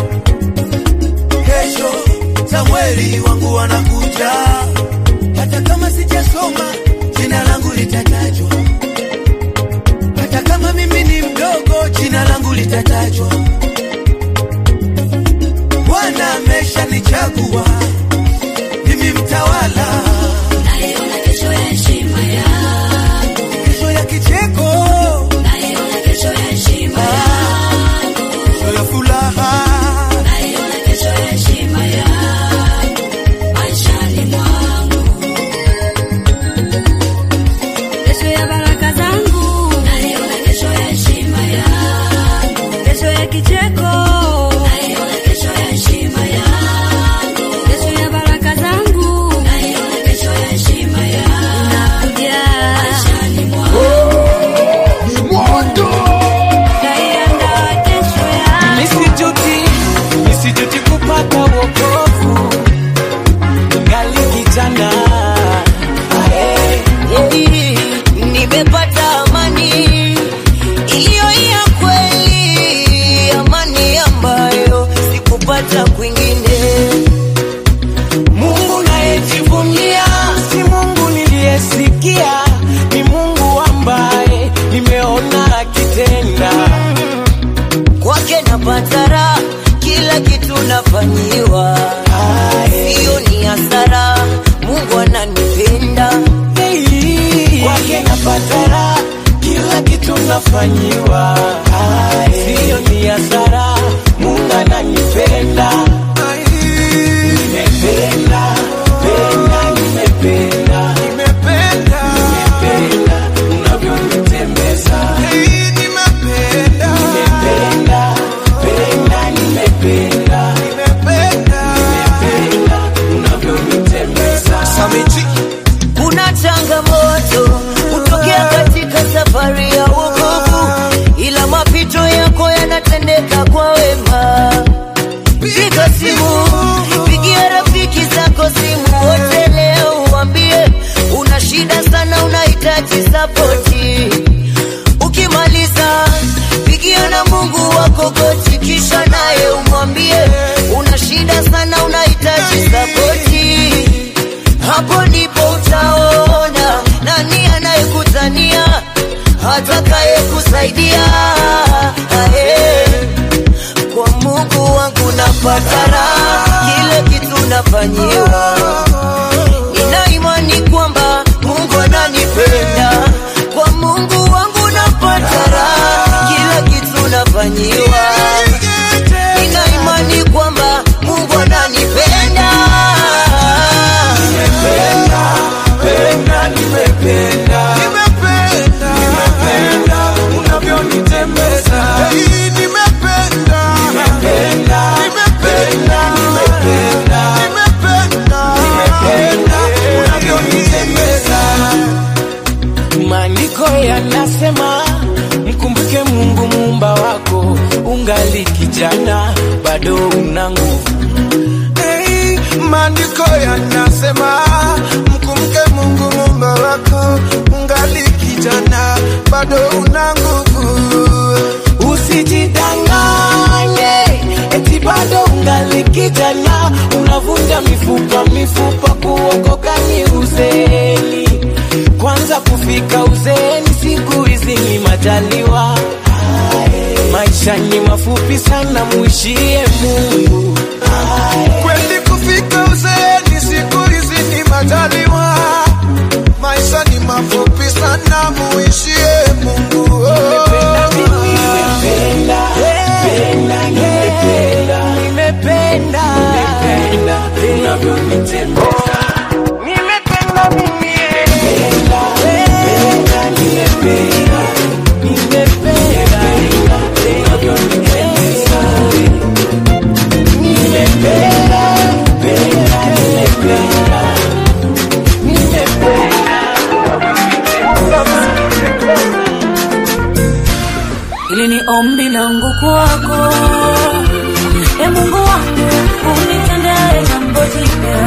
kesho Samueli wangu anakuja. Hata kama sijasoma, jina langu litatajwa. Hata kama mimi ni mdogo, jina langu litatajwa. Bwana ameshanichagua mimi mtawala, Naiona kesho ya heshima yangu. kesho ya kicheko, Naiona kesho ya heshima yangu. kesho ya furaha. Naiona kesho ya heshima yangu. Maishani mwangu. Kesho ya baraka zangu, Naiona kesho ya heshima yangu. kesho ya kicheko, Naiona kesho ya heshima yangu. kesho ya baraka zangu, Naiona kesho ya heshima yangu. nakuja Maishani mwangu. naiandaa kesho yangu. Nisijuti, nisijuti kupata wokovu ngali kijana Ae. nimepata amani iliyo ya kweli, amani ambayo sikupata kwingine. Mungu nayejivunia si Mungu niliyesikia, ni Mungu ambaye nimeona akitenda. Kwake napata raha, kila kitu nafanyiwa, hiyo ni hasara. Mungu ananipenda Kwake napata raha, kila kitu nafanyiwa, siyo ni hasara. Mungu ananipenda, nimependa penda, nimependa Nimependa, nimependa unavyonitembeza nimependa, nimependa penda, nimependa nimependa. nimependa unavyonitembeza Samiji, Kuna changamoto hutokea katika safari ya wokovu, ila mapito yako yanatendeka kwa wema. Piga simu, pigia rafiki zako simu wote leo, uambie una shida sana, unahitaji sapoti. Ukimaliza pigia na Mungu wako goti, kisha naye umwambie una shida sana, unahitaji sapoti hapo ndipo utaona nani anayekutania atakaye kusaidia Ae, kwa Mungu wangu napata raha, kile kitu nafanyiwa, nina imani kwamba Mungu ananipenda. Kwa Mungu wangu napata raha, kila kitu nafanyiwa, nina imani kwamba Mungu ananipenda. nimependa penda, nimependa nimependa, nimependa unavyonitembeza nimependa, nimependa penda, nimependa nimependa, nimependa unavyonitembeza. Maandiko yanasema mkumbuke Mungu muumba wako, ungali kijana bado una nguvu. Hey, maandiko yanasema mkumke Mungu muumba wako, ungali kijana bado una nguvu. Usijidanganye eti bado ungali kijana, unavunja mifupa mifupa, kuokoka ni uzeeni. Kwanza kufika uzeeni siku hizi ni majaliwa. Maisha ni mafupi sana, muishie Mungu. Kweli kufika uzeeni siku hizi ni majaliwa, maisha ni mafupi sana, muishie Mungu. Oh. Nimependa mimi, nimependa, penda, nimependa, nimependa, nimependa unavyonitembeza. Nimependa mimi, nimependa, penda, nimependa, nimependa unavyonitembeza. Nimependa, penda, nimependa hili ni ombi langu kwako e mungu wangu unitendee jambo jipya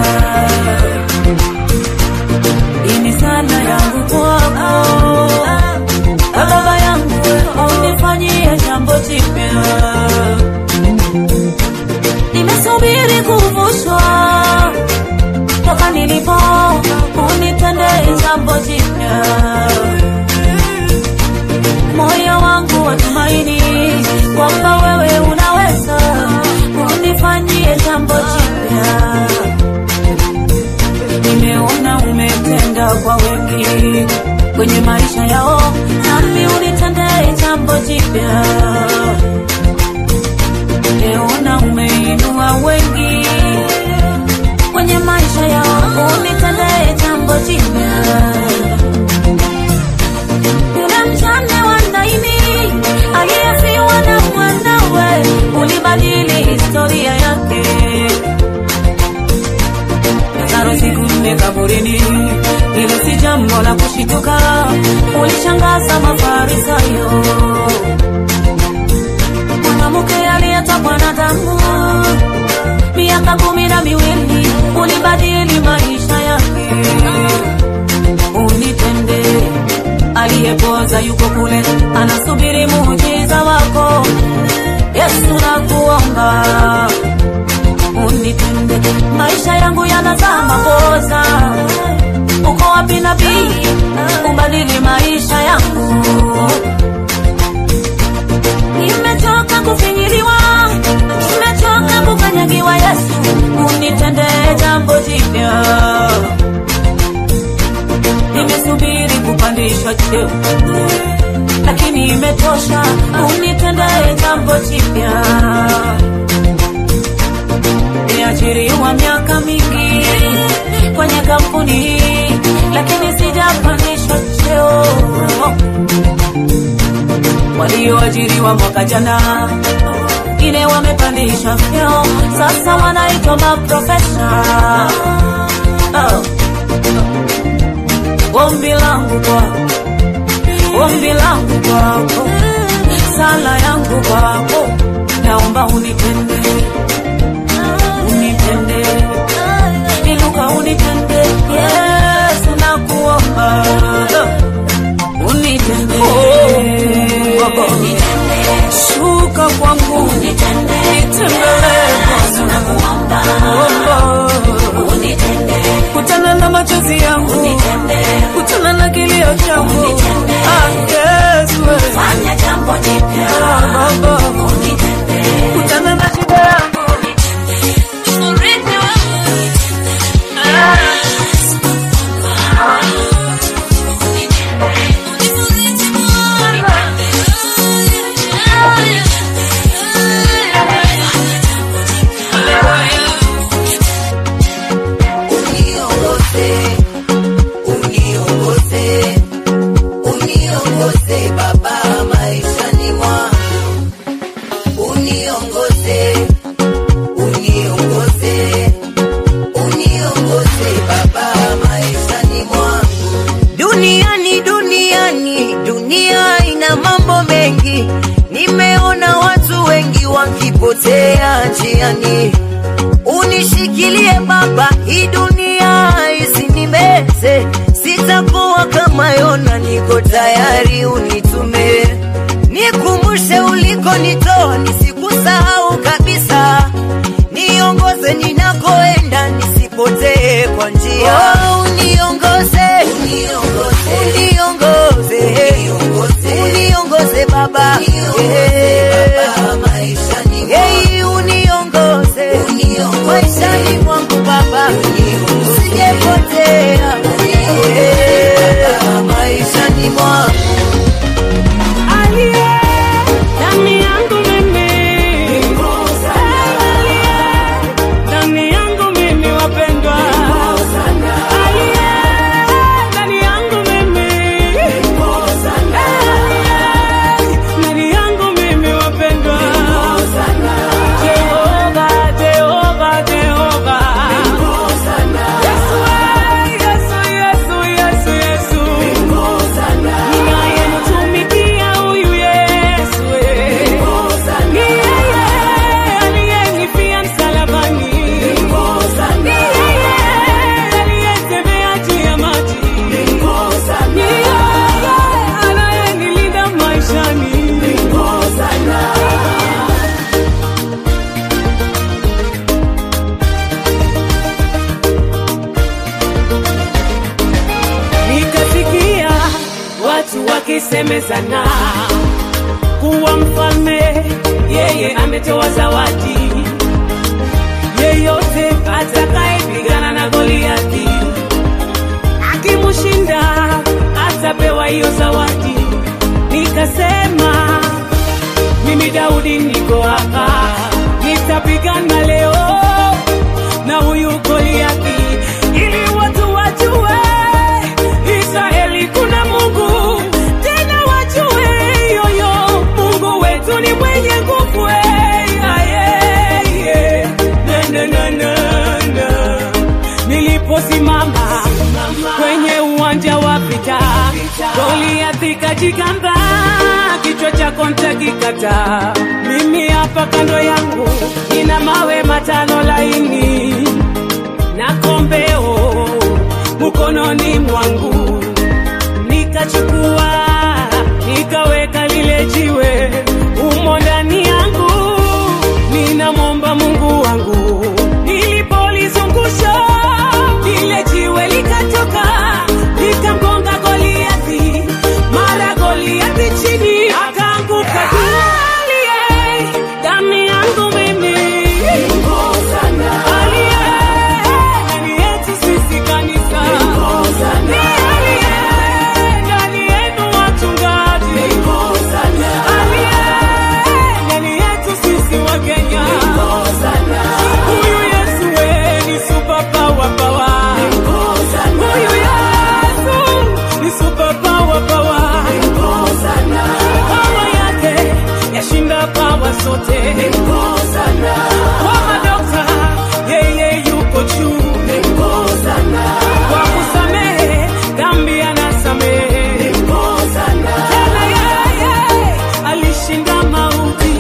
hii ni sala yangu kwako e baba yangu unifanyie jambo jipya nimesubiri kuvushwa toka nilipo unitendee jambo jipya moyo wangu watumaini kwamba wewe unaweza unifanyie jambo jipya nimeona umetenda kwa wengi kwenye maisha yao nami unitendee jambo jipya nimeona umeinua wengi kwenye maisha yao unitendee jambo jipya yule mjane wa Naini aliyefiwa na mwanawe, ulibadili historia yake. Lazaro siku nne kaburini, hilo si jambo la kushituka, ulishangaza Mafarisayo. Mwanamke aliyetokwa na damu miaka kumi na miwili, ulibadili maisha yake. Unitendee aliyepoza yuko kule anasubiri muujiza wako yesu nakuomba unitende maisha yangu yanazaa makosa uko wapi nabii ubadili maisha yangu nimechoka kufinyiliwa nimechoka kukanyagiwa yesu unitende jambo jipya nimesubiri kupandishwa cheo lakini imetosha unitendee jambo jipya niajiriwa miaka mingi kwenye kampuni hii lakini sijapandishwa cheo walioajiriwa mwaka jana wengine wamepandishwa vyeo sasa wanaitwa maprofesa oh ombi langu kwako, ombi langu kwako, sala yangu kwako, naomba unitende, unitende, inuka unitende, Yesu nakuomba, unitende, shuka kwangu, nitembelee kutana na machozi yangu, kutana na kilio changu. Ah, Yesu, fanya jambo jipya Baba, kutana na shida yangu. uniongoze uniongoze uniongoze baba maishani mwangu uniongoze uniongoze uniongoze baba maishani mwangu duniani duniani dunia ina mambo mengi nimeona watu wengi wakipotea njiani unishikilie baba hii dunia isinimeze sitakuwa kama yona niko tayari unitume nikumbushe ulikonitoa nisikusahau kabisa niongoze ninakoenda nisipotee kwa njia oh, uniongoze uniongoze uniongoze uniongoze baba Hey, uniongoze maishani mwangu baba usijepotea Yeah, maishani mwangu wanasemezana kuwa mfalme, yeye ametoa zawadi. Yeyote atakayepigana na Goliathi akimshinda atapewa hiyo zawadi. Nikasema mimi Daudi niko hapa, nitapigana leo na huyu Goliathi ili watu wajue Israeli kuna Mungu, tena wajue yoyo Mungu wetu ni mwenye nguvu. eh, ah, yeah, yeah. Na, na, na, na, na. Niliposimama kwenye uwanja wa vita, Goliathi kajigamba, kichwa chako nitakikata. Mimi hapa kando yangu nina mawe matano laini na kombeo mkononi mwangu, nikachukua nikaweka lile jiwe umo ndani yangu, ninamwomba Mungu wangu. Nilipolizungusha lile jiwe likatoka likamgonga Goliathi, mara Goliathi chini akaanguka aliye ndani yangu mimi aliye ndani yetu sisi kanisa ni aliye ndani yenu wachungaji aliye ndani yetu sisi wa Kenya huyu Yesu we ni super power power huyu Yesu ni super power power power yake yashinda power zote kwa madokta yeye yuko juu kwa kusamehe dhambi anasamehe tena yeye alishinda mauti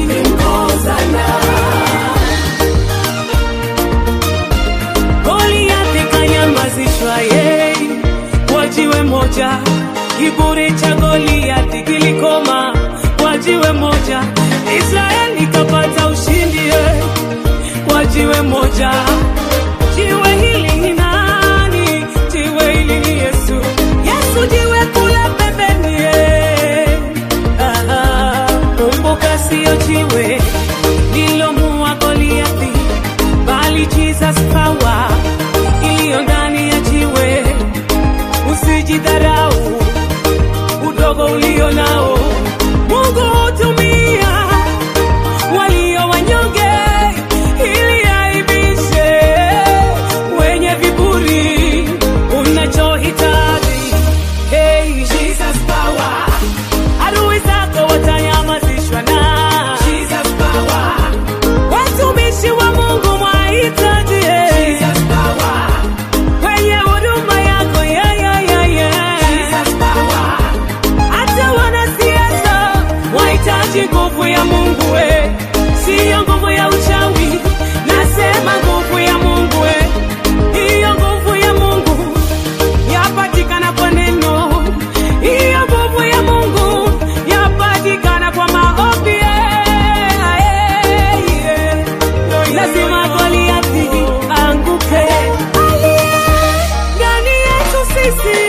Goliathi kanyamazishwa yeye kwa jiwe moja, kiburi cha Goliathi kilikoma kwa jiwe moja, Israeli kapata ushindi yeye kwa jiwe moja. Jiwe hili ni nani? Jiwe hili ni Yesu. Yesu jiwe kula pembeni yeye. Aha, kumbuka sio jiwe lilomuua Goliathi bali Jesus power iliyo ndani ya jiwe. Usijidharau udogo ulio nao, Mungu hutumia walio wanyonge ili aibishe wenye viburi. Unachohitaji hey, Jesus power, adui zako watanyamazishwa na Jesus power watumishi wa Mungu mwahitaji eh. kwenye huduma yako yeah, yeah, yeah, yeah. hata wanasiasa wahitaji nguvu ya Mungu eh. siyo nguvu ya uchawi, nasema nguvu ya Mungu eh. hiyo nguvu ya Mungu yapatikana kwa neno, hiyo nguvu ya Mungu yapatikana kwa maombi eh, eh, eh. lazima Goliathi anguke ndani yetu sisi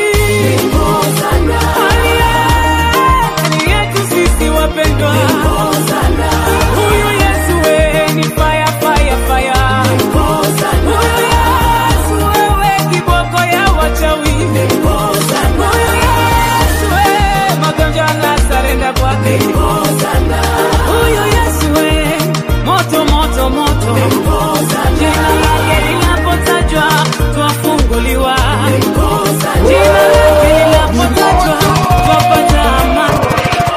Aliye ndani yetu sisi wapendwa huyu Yesu we ni fire fire fire huyu Yesu wewe kiboko ya wachawi huyu Yesu we magonjwa na sarenda kwake huyu Yesu we moto moto moto jina lake linapotajwa twafunguliwa jina lake linapotajwa twapata amani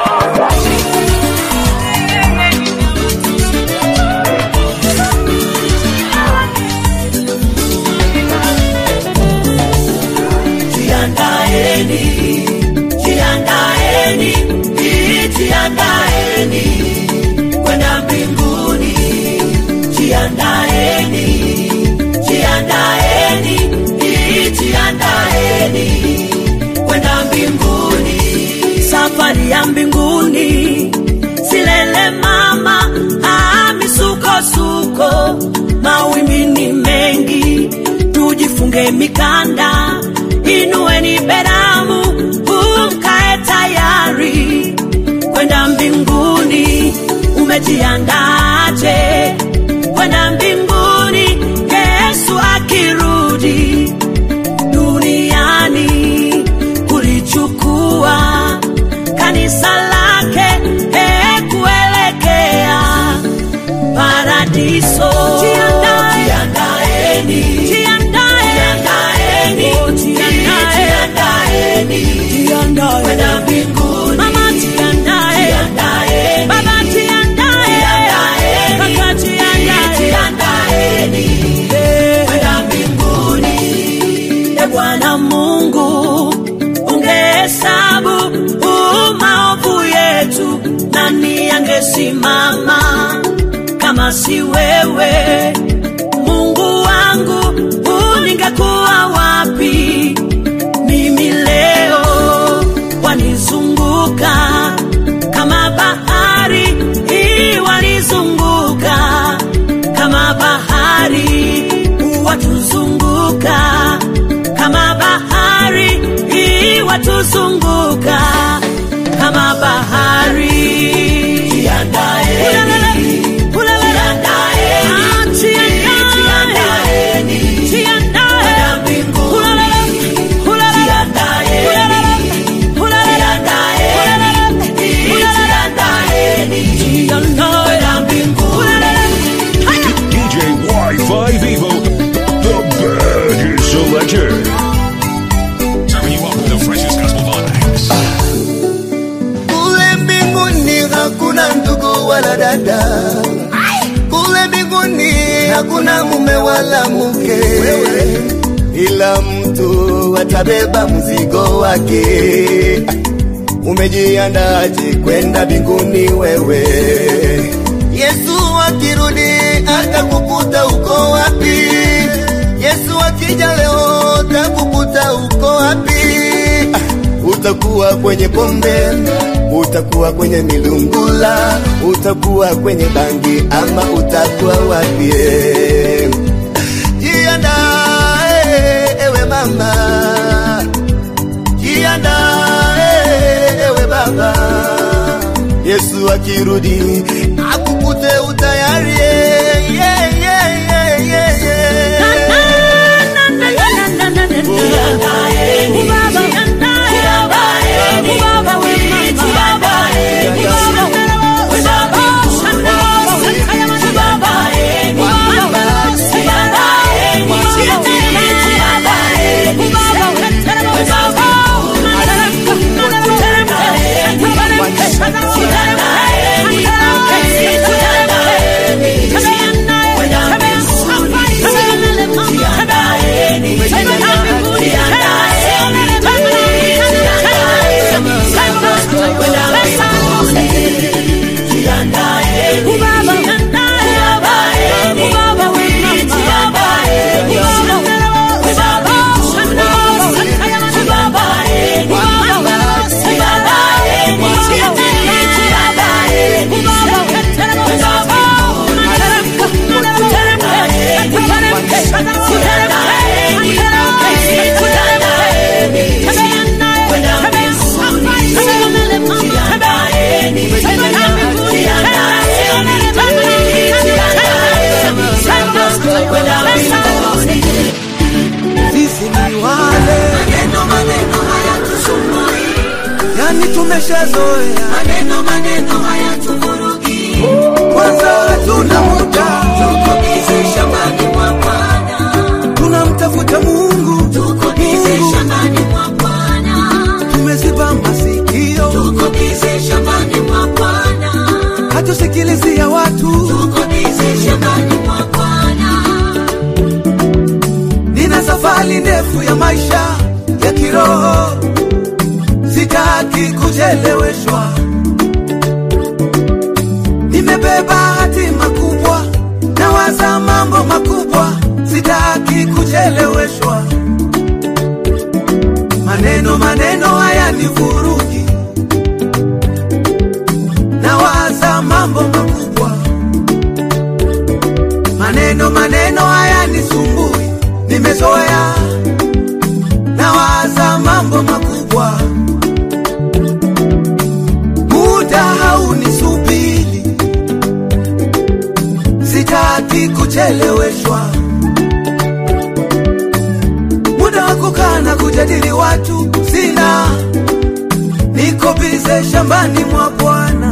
Jiandaeni, jiandaeni, jiandaeni kwenda mbinguni. Jiandaeni, jiandaeni, jiandaeni kwenda mbinguni. Safari ya mbinguni silele mama, ah, misukosuko, mawimbi ni mengi, tujifunge mikanda, inueni beramu, mkae tayari umejiandaje kwenda mbinguni yesu akirudi duniani kulichukua kanisa lake eh, kuelekea paradiso Jiandae. Jiandaeni. Jiandaeni. Oh, jiandae. Kwenda mbinguni. Mama, jiandae. Baba, jiandae. Kaka, jiandae. Eh. E Bwana Mungu, ungehesabu huu maovu yetu, nani angesimama kama si wewe? Mungu wangu, huu ningekuwa wapi mimi leo? Wanizunguka kama bahari hii, wanizunguka kama bahari watuzunguka kama bahari hii watuzunguka kama bahari Jiandaeni. Ulalala. Ah, jiandaeni. Jiandae. Ulalala. Ulalala. Ulalala. Ulalala. Ulalala. Ulalala. Haya. DJ Wi-Fi Vivo, the baddest selector. Serving you up with the freshest gospel vibes. Kule mbinguni hakuna ndugu wala dada, kule mbinguni hakuna mume wala mke, ila mtu atabeba mzigo wake. Umejiandaje kwenda mbinguni wewe? Yesu akirudi atakukuta uko wapi? Yesu akija leo atakukuta uko wapi? utakuwa kwenye pombe, utakuwa kwenye milungula, utakuwa kwenye bangi ama utakuwa wapi? Jiandae ewe mama, jiandae ewe baba. Yesu akirudi akukute utayari. yeah, yeah, yeah, yeah, yeah. Sisi ni wale Maneno maneno hayatusumbui, yani tumeshazoea, maneno maneno hayatuvurugi. kwanza hatuna muda, Tuko bize shambani mwa Bwana, tunamtafuta Mungu, tuko bize shambani mwa Bwana, tumeziba masikio, tuko bize shambani mwa Bwana, hatusikilizia watu. tuko bize shambani mwa Bwana. Nina safari ndefu ya maisha ya kiroho, sitaki kucheleweshwa. Nimebeba hatima kubwa, nawaza mambo makubwa, sitaki kucheleweshwa. Maneno maneno haya ni vurugi, nawaza mambo makubwa. Maneno maneno haya ni sumbui, nimezoea nawaza mambo makubwa. Muda haunisubiri, kucheleweshwa, muda wa kukaa na kujadili watu sina, niko bize shambani mwa Bwana,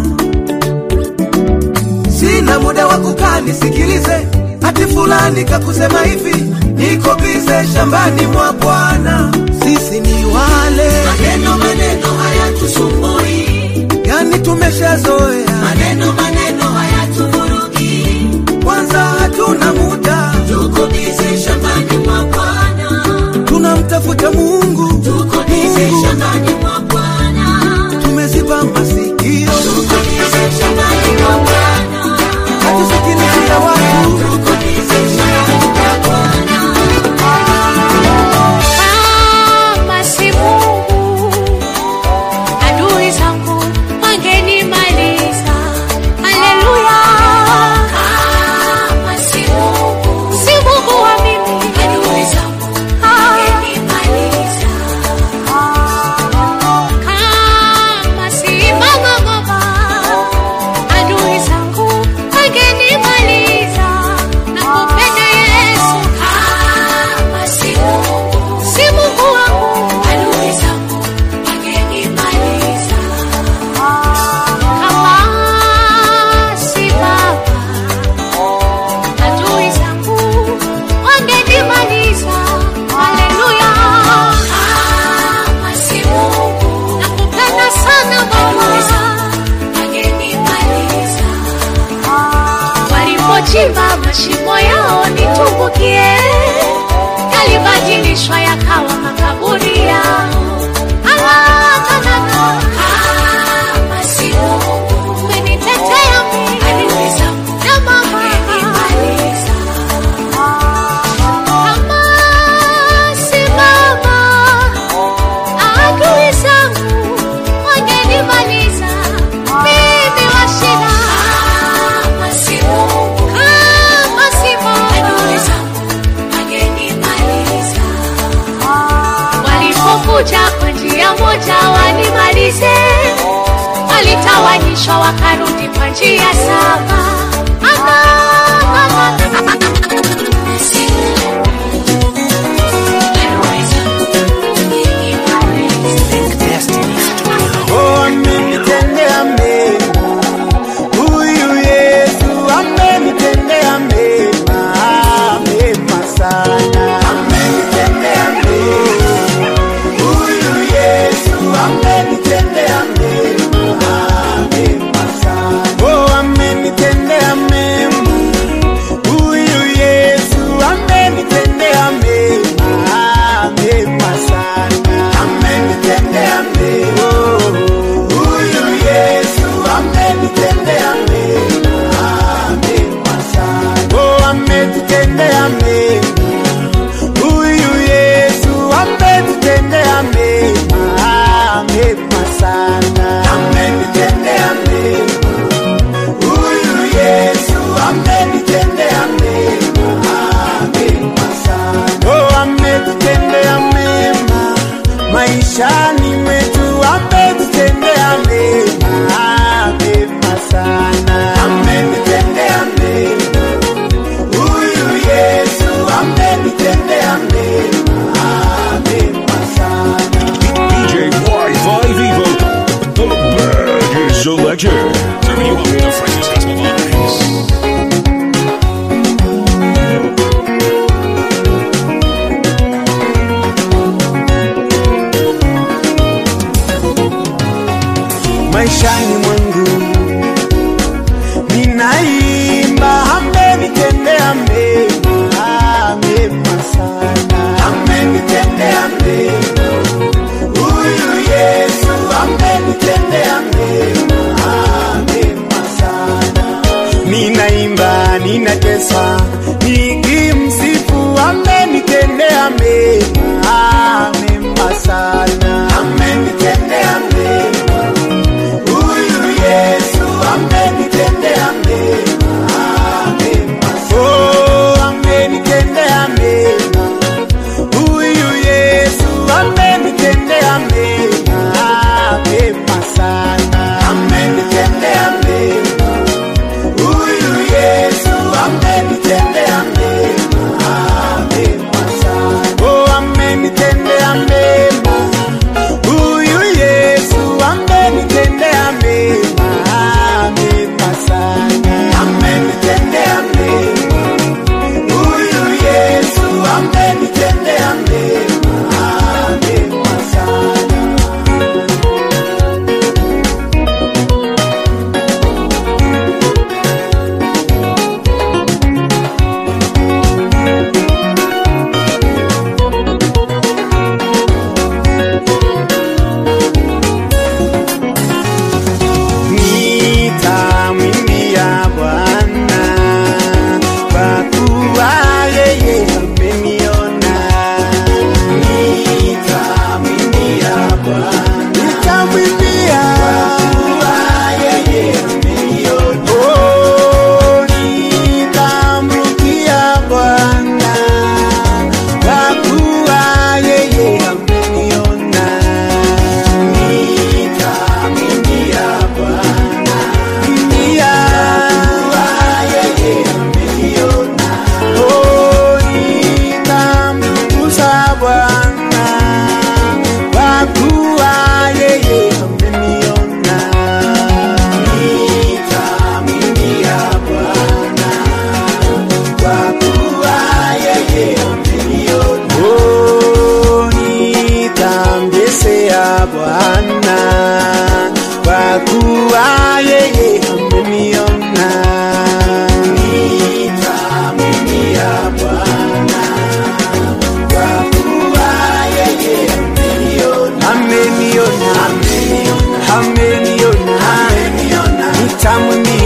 sina muda wa kukaa nisikilize ati fulani kakusema hivi, niko bize shambani mwa Bwana. Sisi ni wale Maneno maneno hayatusumbui, yani tumeshazoea maneno maneno hayatuvurugi, kwanza hatuna muda, tuko bize shambani mwa Bwana, tunamtafuta Mungu, tuko bize Mungu. shambani mwa Bwana, tumeziba masikio, tuko bize shambani mwa Bwana, hatusikilizia watu, tuko bize shambani mwa Bwana. Kama si Mungu, adui zangu wangenimaliza. Haleluya. Kama si Mungu, Si Mungu wa mimi, adui zangu wangenimaliza. kama si mama mama, adui zangu wangenimaliza. Nakupenda Yesu, Kama si Mungu, si Mungu wangu, adui zangu wangenimaliza. kama si baba, adui zangu wangenimaliza. Haleluya. Kama si Mungu, Nakupenda sana Baba. wangenimaliza. Walipochimba mashimo yao nitumbukie, yalibadilishwa yakawa makaburi yao. Ah, na, na, na. Kama si Mungu, Umenitetea mimi adui zangu na mama. wangenimaliza. Kama si baba, adui zangu wangenimaliza. Mimi wa shida. Kama si Mungu, Kama si adui baba, zangu wangenimaliza. walipokuja kwa njia moja wanimalize, walitawanyishwa wakarudi kwa njia saba. Ama, ama, Si Mungu, adui zangu wangenimaliza. oh, amenitendea mema, huyu Yesu amenitendea mema, mema sana, amenitendea mema, huyu Yesu amenitendea mema, mema sana, oh, amenitendea mema, huyu Yesu amenitendea mema, mema sana, amenitendea mema, huyu Yesu amenitendea mema, mema sana, oh, ametutendea mema, huyu Yesu ametutendea mema, mema sana, amenitendea mema, huyu Yesu amenitendea mema, mema sana, oh, ametutendea mema maishani mwetu, ametutendea mema, mema sana, amenitendea mema, huyu Yesu amenitendea mema, mema sana. DJ Wi-Fi Vivo, the baddest selector. Serving you up with the freshest gospel vibes. maishani mwangu ninaimba, amenitendea mema, mema sana, amenitendea mema, huyu Yesu amenitendea mema, mema sana, ninaimba, ninatesa, nikimsifu, amenitendea mema, mema sana, amenitendea mema huyu Yesu amenitendea mema, mema oh, amenitendea mema. Huyu Yesu amenitendea mema, mema sana, amenitendea mema. Huyu Yesu amenitendea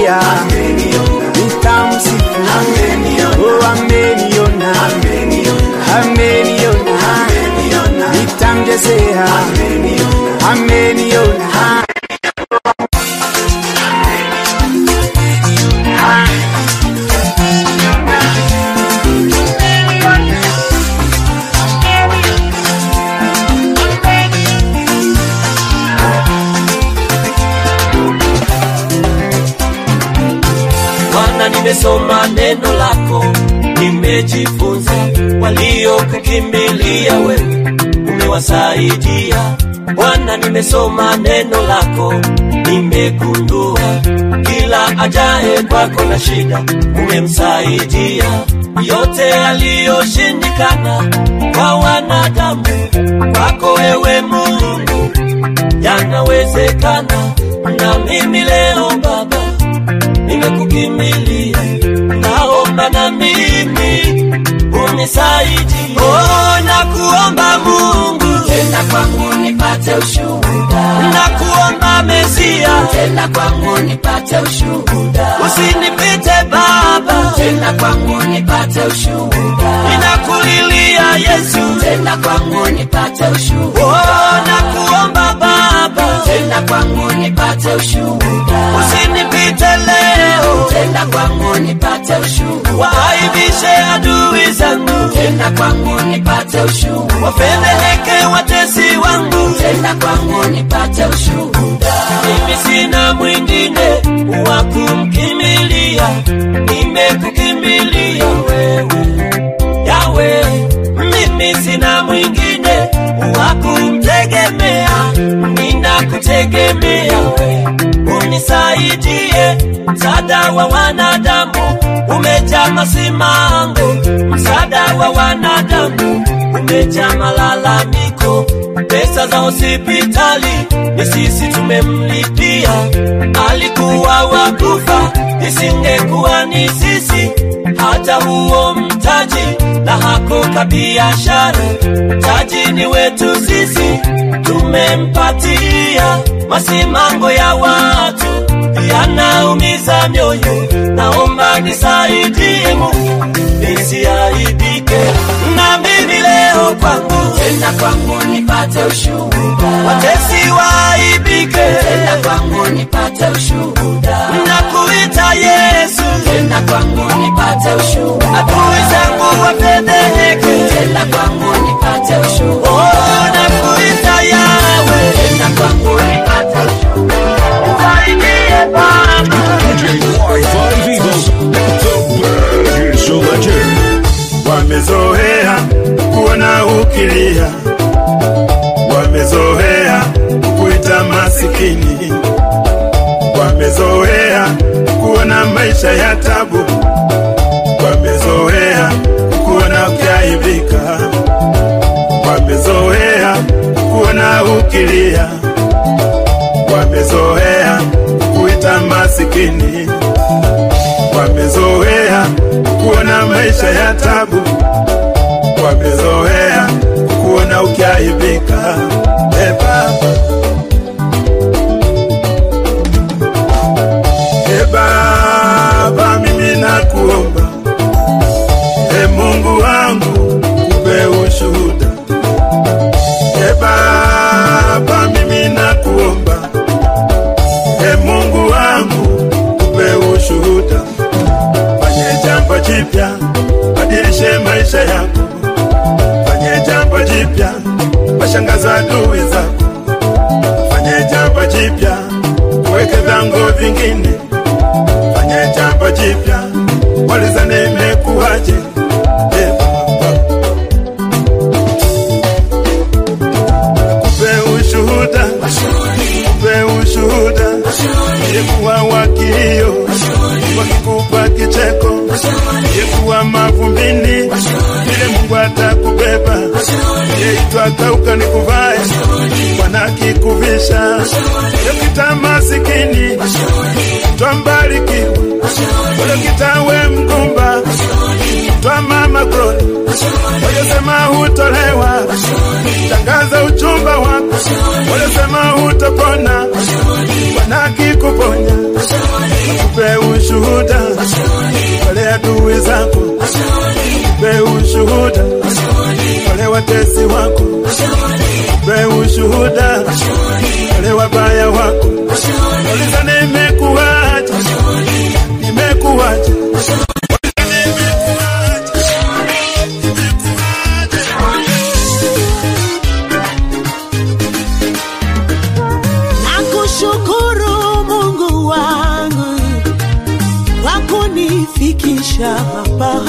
sitamwambia nitamsifu oh ameniona ameniona nitamjesea ameniona Bwana, nimesoma neno lako, nimejifunza. Waliokukimbilia wewe umewasaidia. Bwana, nimesoma neno lako, nimegundua kila ajaye kwako na shida umemsaidia. Yote yaliyoshindikana kwa wanadamu, kwako wewe Mungu yanawezekana. Na mimi leo Baba nimekukimbilia, naomba na mimi unisaidie. Oh, nakuomba Mungu, tenda kwangu nipate ushuhuda. Nakuomba Mesia, tenda kwangu nipate ushuhuda. Usinipite Baba, tenda kwangu nipate ushuhuda. Ninakulilia Yesu, tenda kwangu nipate ushuhuda. Oh, nakuomba Baba, tenda kwangu nipate ushuhuda. Usinipite leo, tenda kwangu nipate ushuhuda. Waaibishe adui zangu, tenda kwangu nipate ushuhuda. Wafedheheke watesi wangu, tenda kwangu nipate ushuhuda. Mimi sina mwingine wa kumkimbilia, nimekukimbilia wewe Yawe, mimi sina mwingine wa kumtegemea, ninakutegemea we, unisaidie. Msaada wa wanadamu umejaa masimango, msaada wa wanadamu umejaa malalamiko. Pesa za hospitali ni sisi tumemlipia, alikuwa wakufa, isingekuwa ni sisi hata huo mtaji na hako kabiashara, mtaji ni wetu sisi, tumempatia. Masimango ya watu yanaumiza mioyo, naomba nisaidie Mungu nisiaibike. Na mimi leo kwangu, tenda kwangu nipate ushuhuda, watesi waaibike, tenda kwangu nipate ushuhuda, nakuita Yesu, tenda kwangu nipate ushuhuda, adui zangu wafedheheke, tenda kwangu nipate ushuhuda, oh, nakuita Yawe, tenda kwangu nipate ushuhuda, nisaidie Baba. Wi-Fi Vivo, the Burger Selector. wamezoea kuona ukilia, wamezoea kuita masikini, wamezoea kuona maisha ya tabu, wamezoea kuona ukiaibika, wamezoea kuona ukilia, wamezoea kuita masikini, wamezoea kuona maisha ya tabu, wamezoea kuona ukiaibika. E Baba, e Baba, mimi nakuomba, e Mungu wangu, kupe ushuhuda. E Baba, mimi nakuomba, e Mungu wangu, kupe ushuhuda fanye jambo jipya, badilishe maisha yako, fanye jambo jipya, washangaza adui zako, fanye jambo jipya, weke vyango vingine, fanye jambo jipya, walizane imekuwaje? Eh, Baba. Kupe ushuhuda, kupe ushuhuda, ilikuwa wakilio, wakikupa kicheko, ilikuwa mavumbini, vile Mungu atakubeba, yeitwa kauka nikuvae, Bwana kikuvisha, yokita masikini, twambarikiwa, yokitawe mgumba, twa mama Glory, waliosema hutolewa, tangaza uchumba wako, waliosema hutopona, Bwana akikuponya, akupe ushuhuda wale adui zako, pe ushuhuda wale watesi wako, pe ushuhuda wale wabaya wako. Uliza nimekuacha, nimekuacha Nakushukuru Mungu wangu kwa kunifikisha hapa.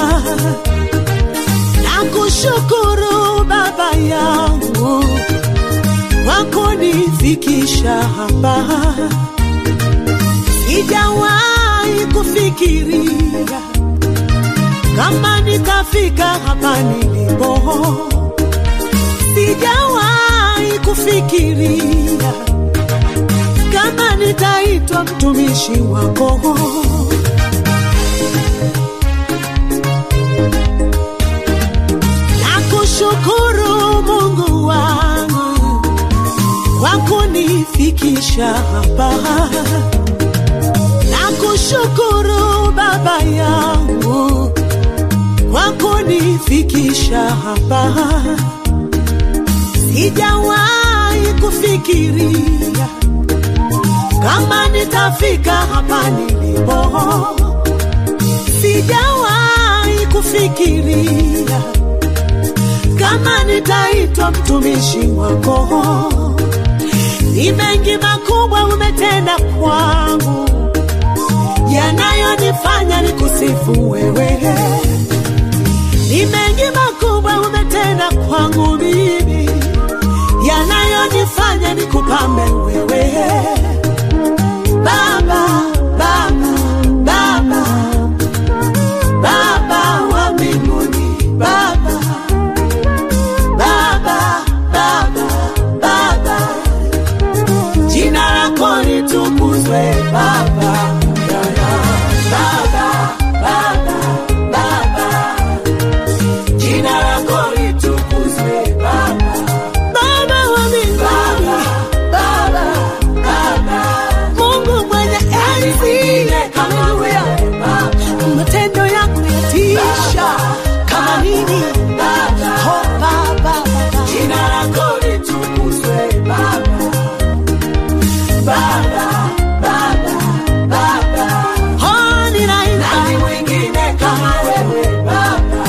Nakushukuru Baba yangu kwa kunifikisha hapa. Sijawahi kufikiria kama nitafika hapa nilipo. Sijawahi kufikiria kama nitaitwa mtumishi wako. Nakushukuru Mungu wangu kwa kunifikisha hapa. Nakushukuru Baba yangu kwa kunifikisha hapa. Sijawahi kufikiria kama nitafika hapa nilipo. Sijawahi kufikiria kama nitaitwa mtumishi wako. Ni mengi makubwa umetenda kwangu, yanayonifanya nikusifu wewe. Ni mengi makubwa umetenda kwangu mimi, yanayonifanya nikupambe wewe. Baba, Baba, Baba, Baba wa mbinguni, Baba, Baba, Baba, Baba, jina lako litukuzwe Baba, Baba, Baba, Baba, jina lako litukuzwe Baba, Baba wa mbinguni, Baba, Baba, Mungu mwenye enzi, haleluya, matendo yako yatisha kama nini, oh Baba, jina lako litukuzwe Baba, Baba, Baba, Baba, oh ninaimba, nani mwingine kama wewe Baba,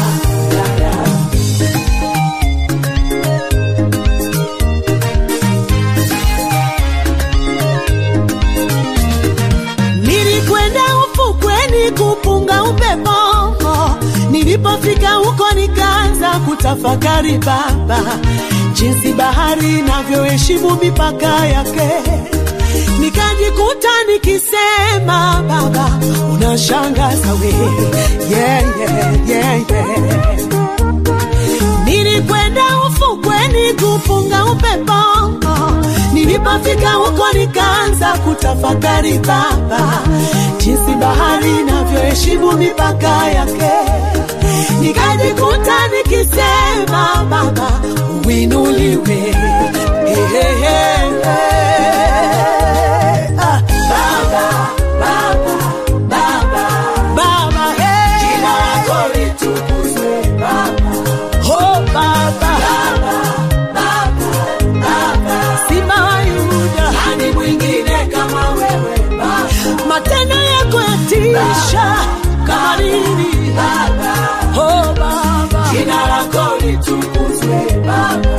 Nilikwenda ufukweni kupunga upepo, nilipofika huko nikaanza kutafakari Baba, jinsi bahari inavyoheshimu mipaka yake. Nikajikuta nikisema Baba, unashangaza we, yeah, yeah, yeah, yeah. Nilikwenda ufukweni kupunga upepo, nilipofika huko nikaanza kutafakari Baba, jinsi bahari inavyoheshimu mipaka yake. Nikajikuta nikisema Baba, uinuliwe hey, hey, hey, hey. Ah, Baba, Baba, Baba, Baba, hey. Jina lako litukuzwe Baba. Oh Baba, Baba, Baba, Baba, Simba wa Yuda, nani mwingine kama wewe Baba? Matendo yako yatisha kama nini Baba? Oh Baba, jina lako litukuzwe Baba,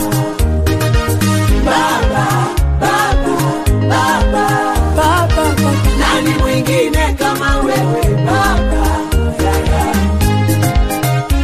Baba, Baba, Baba, Baba, Baba, nani mwingine kama wewe Baba? Yeah, yeah.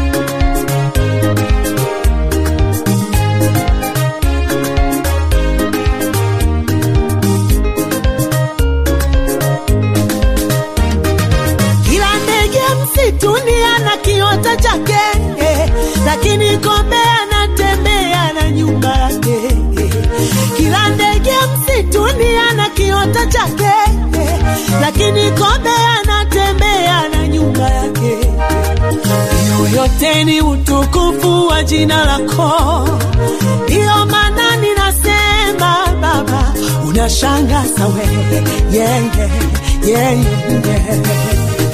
Kila ndege msituni ana kiota chake, eh, lakini kombe anatembea na nyumba yake. eh. Kila ndege msituni ana kiota chake, eh, lakini kombe anatembea na nyumba yake. Hiyo yote ni utukufu wa jina lako, ndiyo maana ninasema Baba, unashangaza wewe, yeah, yeah, yeah, yeah.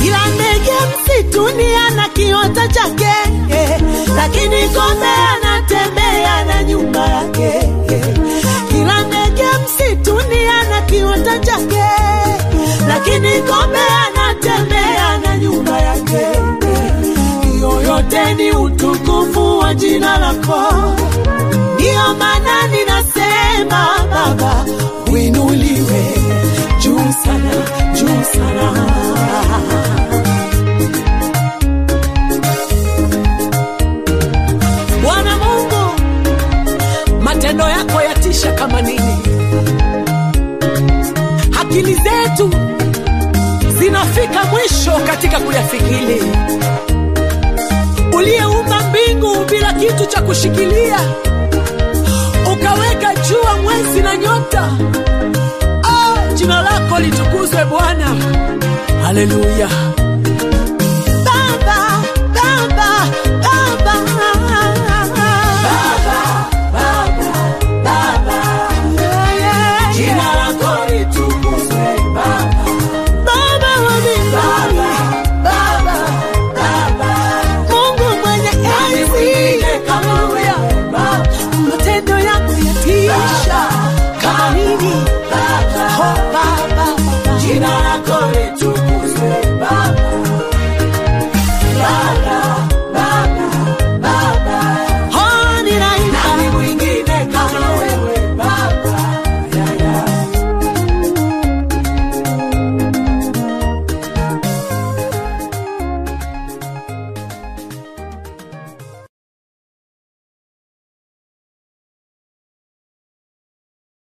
kila ndege msituni ana kiota chake eh, lakini kombe anatembea na nyumba yake eh. kila ndege msituni ana kiota chake lakini kombe anatembea na nyumba yake eh. hiyo yote ni utukufu wa jina lako ndiyo maana ninasema baba uinuliwe juu sana juu sana bwana mungu matendo yako yatisha kama nini akili zetu zinafika mwisho katika kuyafikiri uliyeumba mbingu bila kitu cha kushikilia ukaweka jua mwezi na nyota ah, jina lako litukuzwe bwana haleluya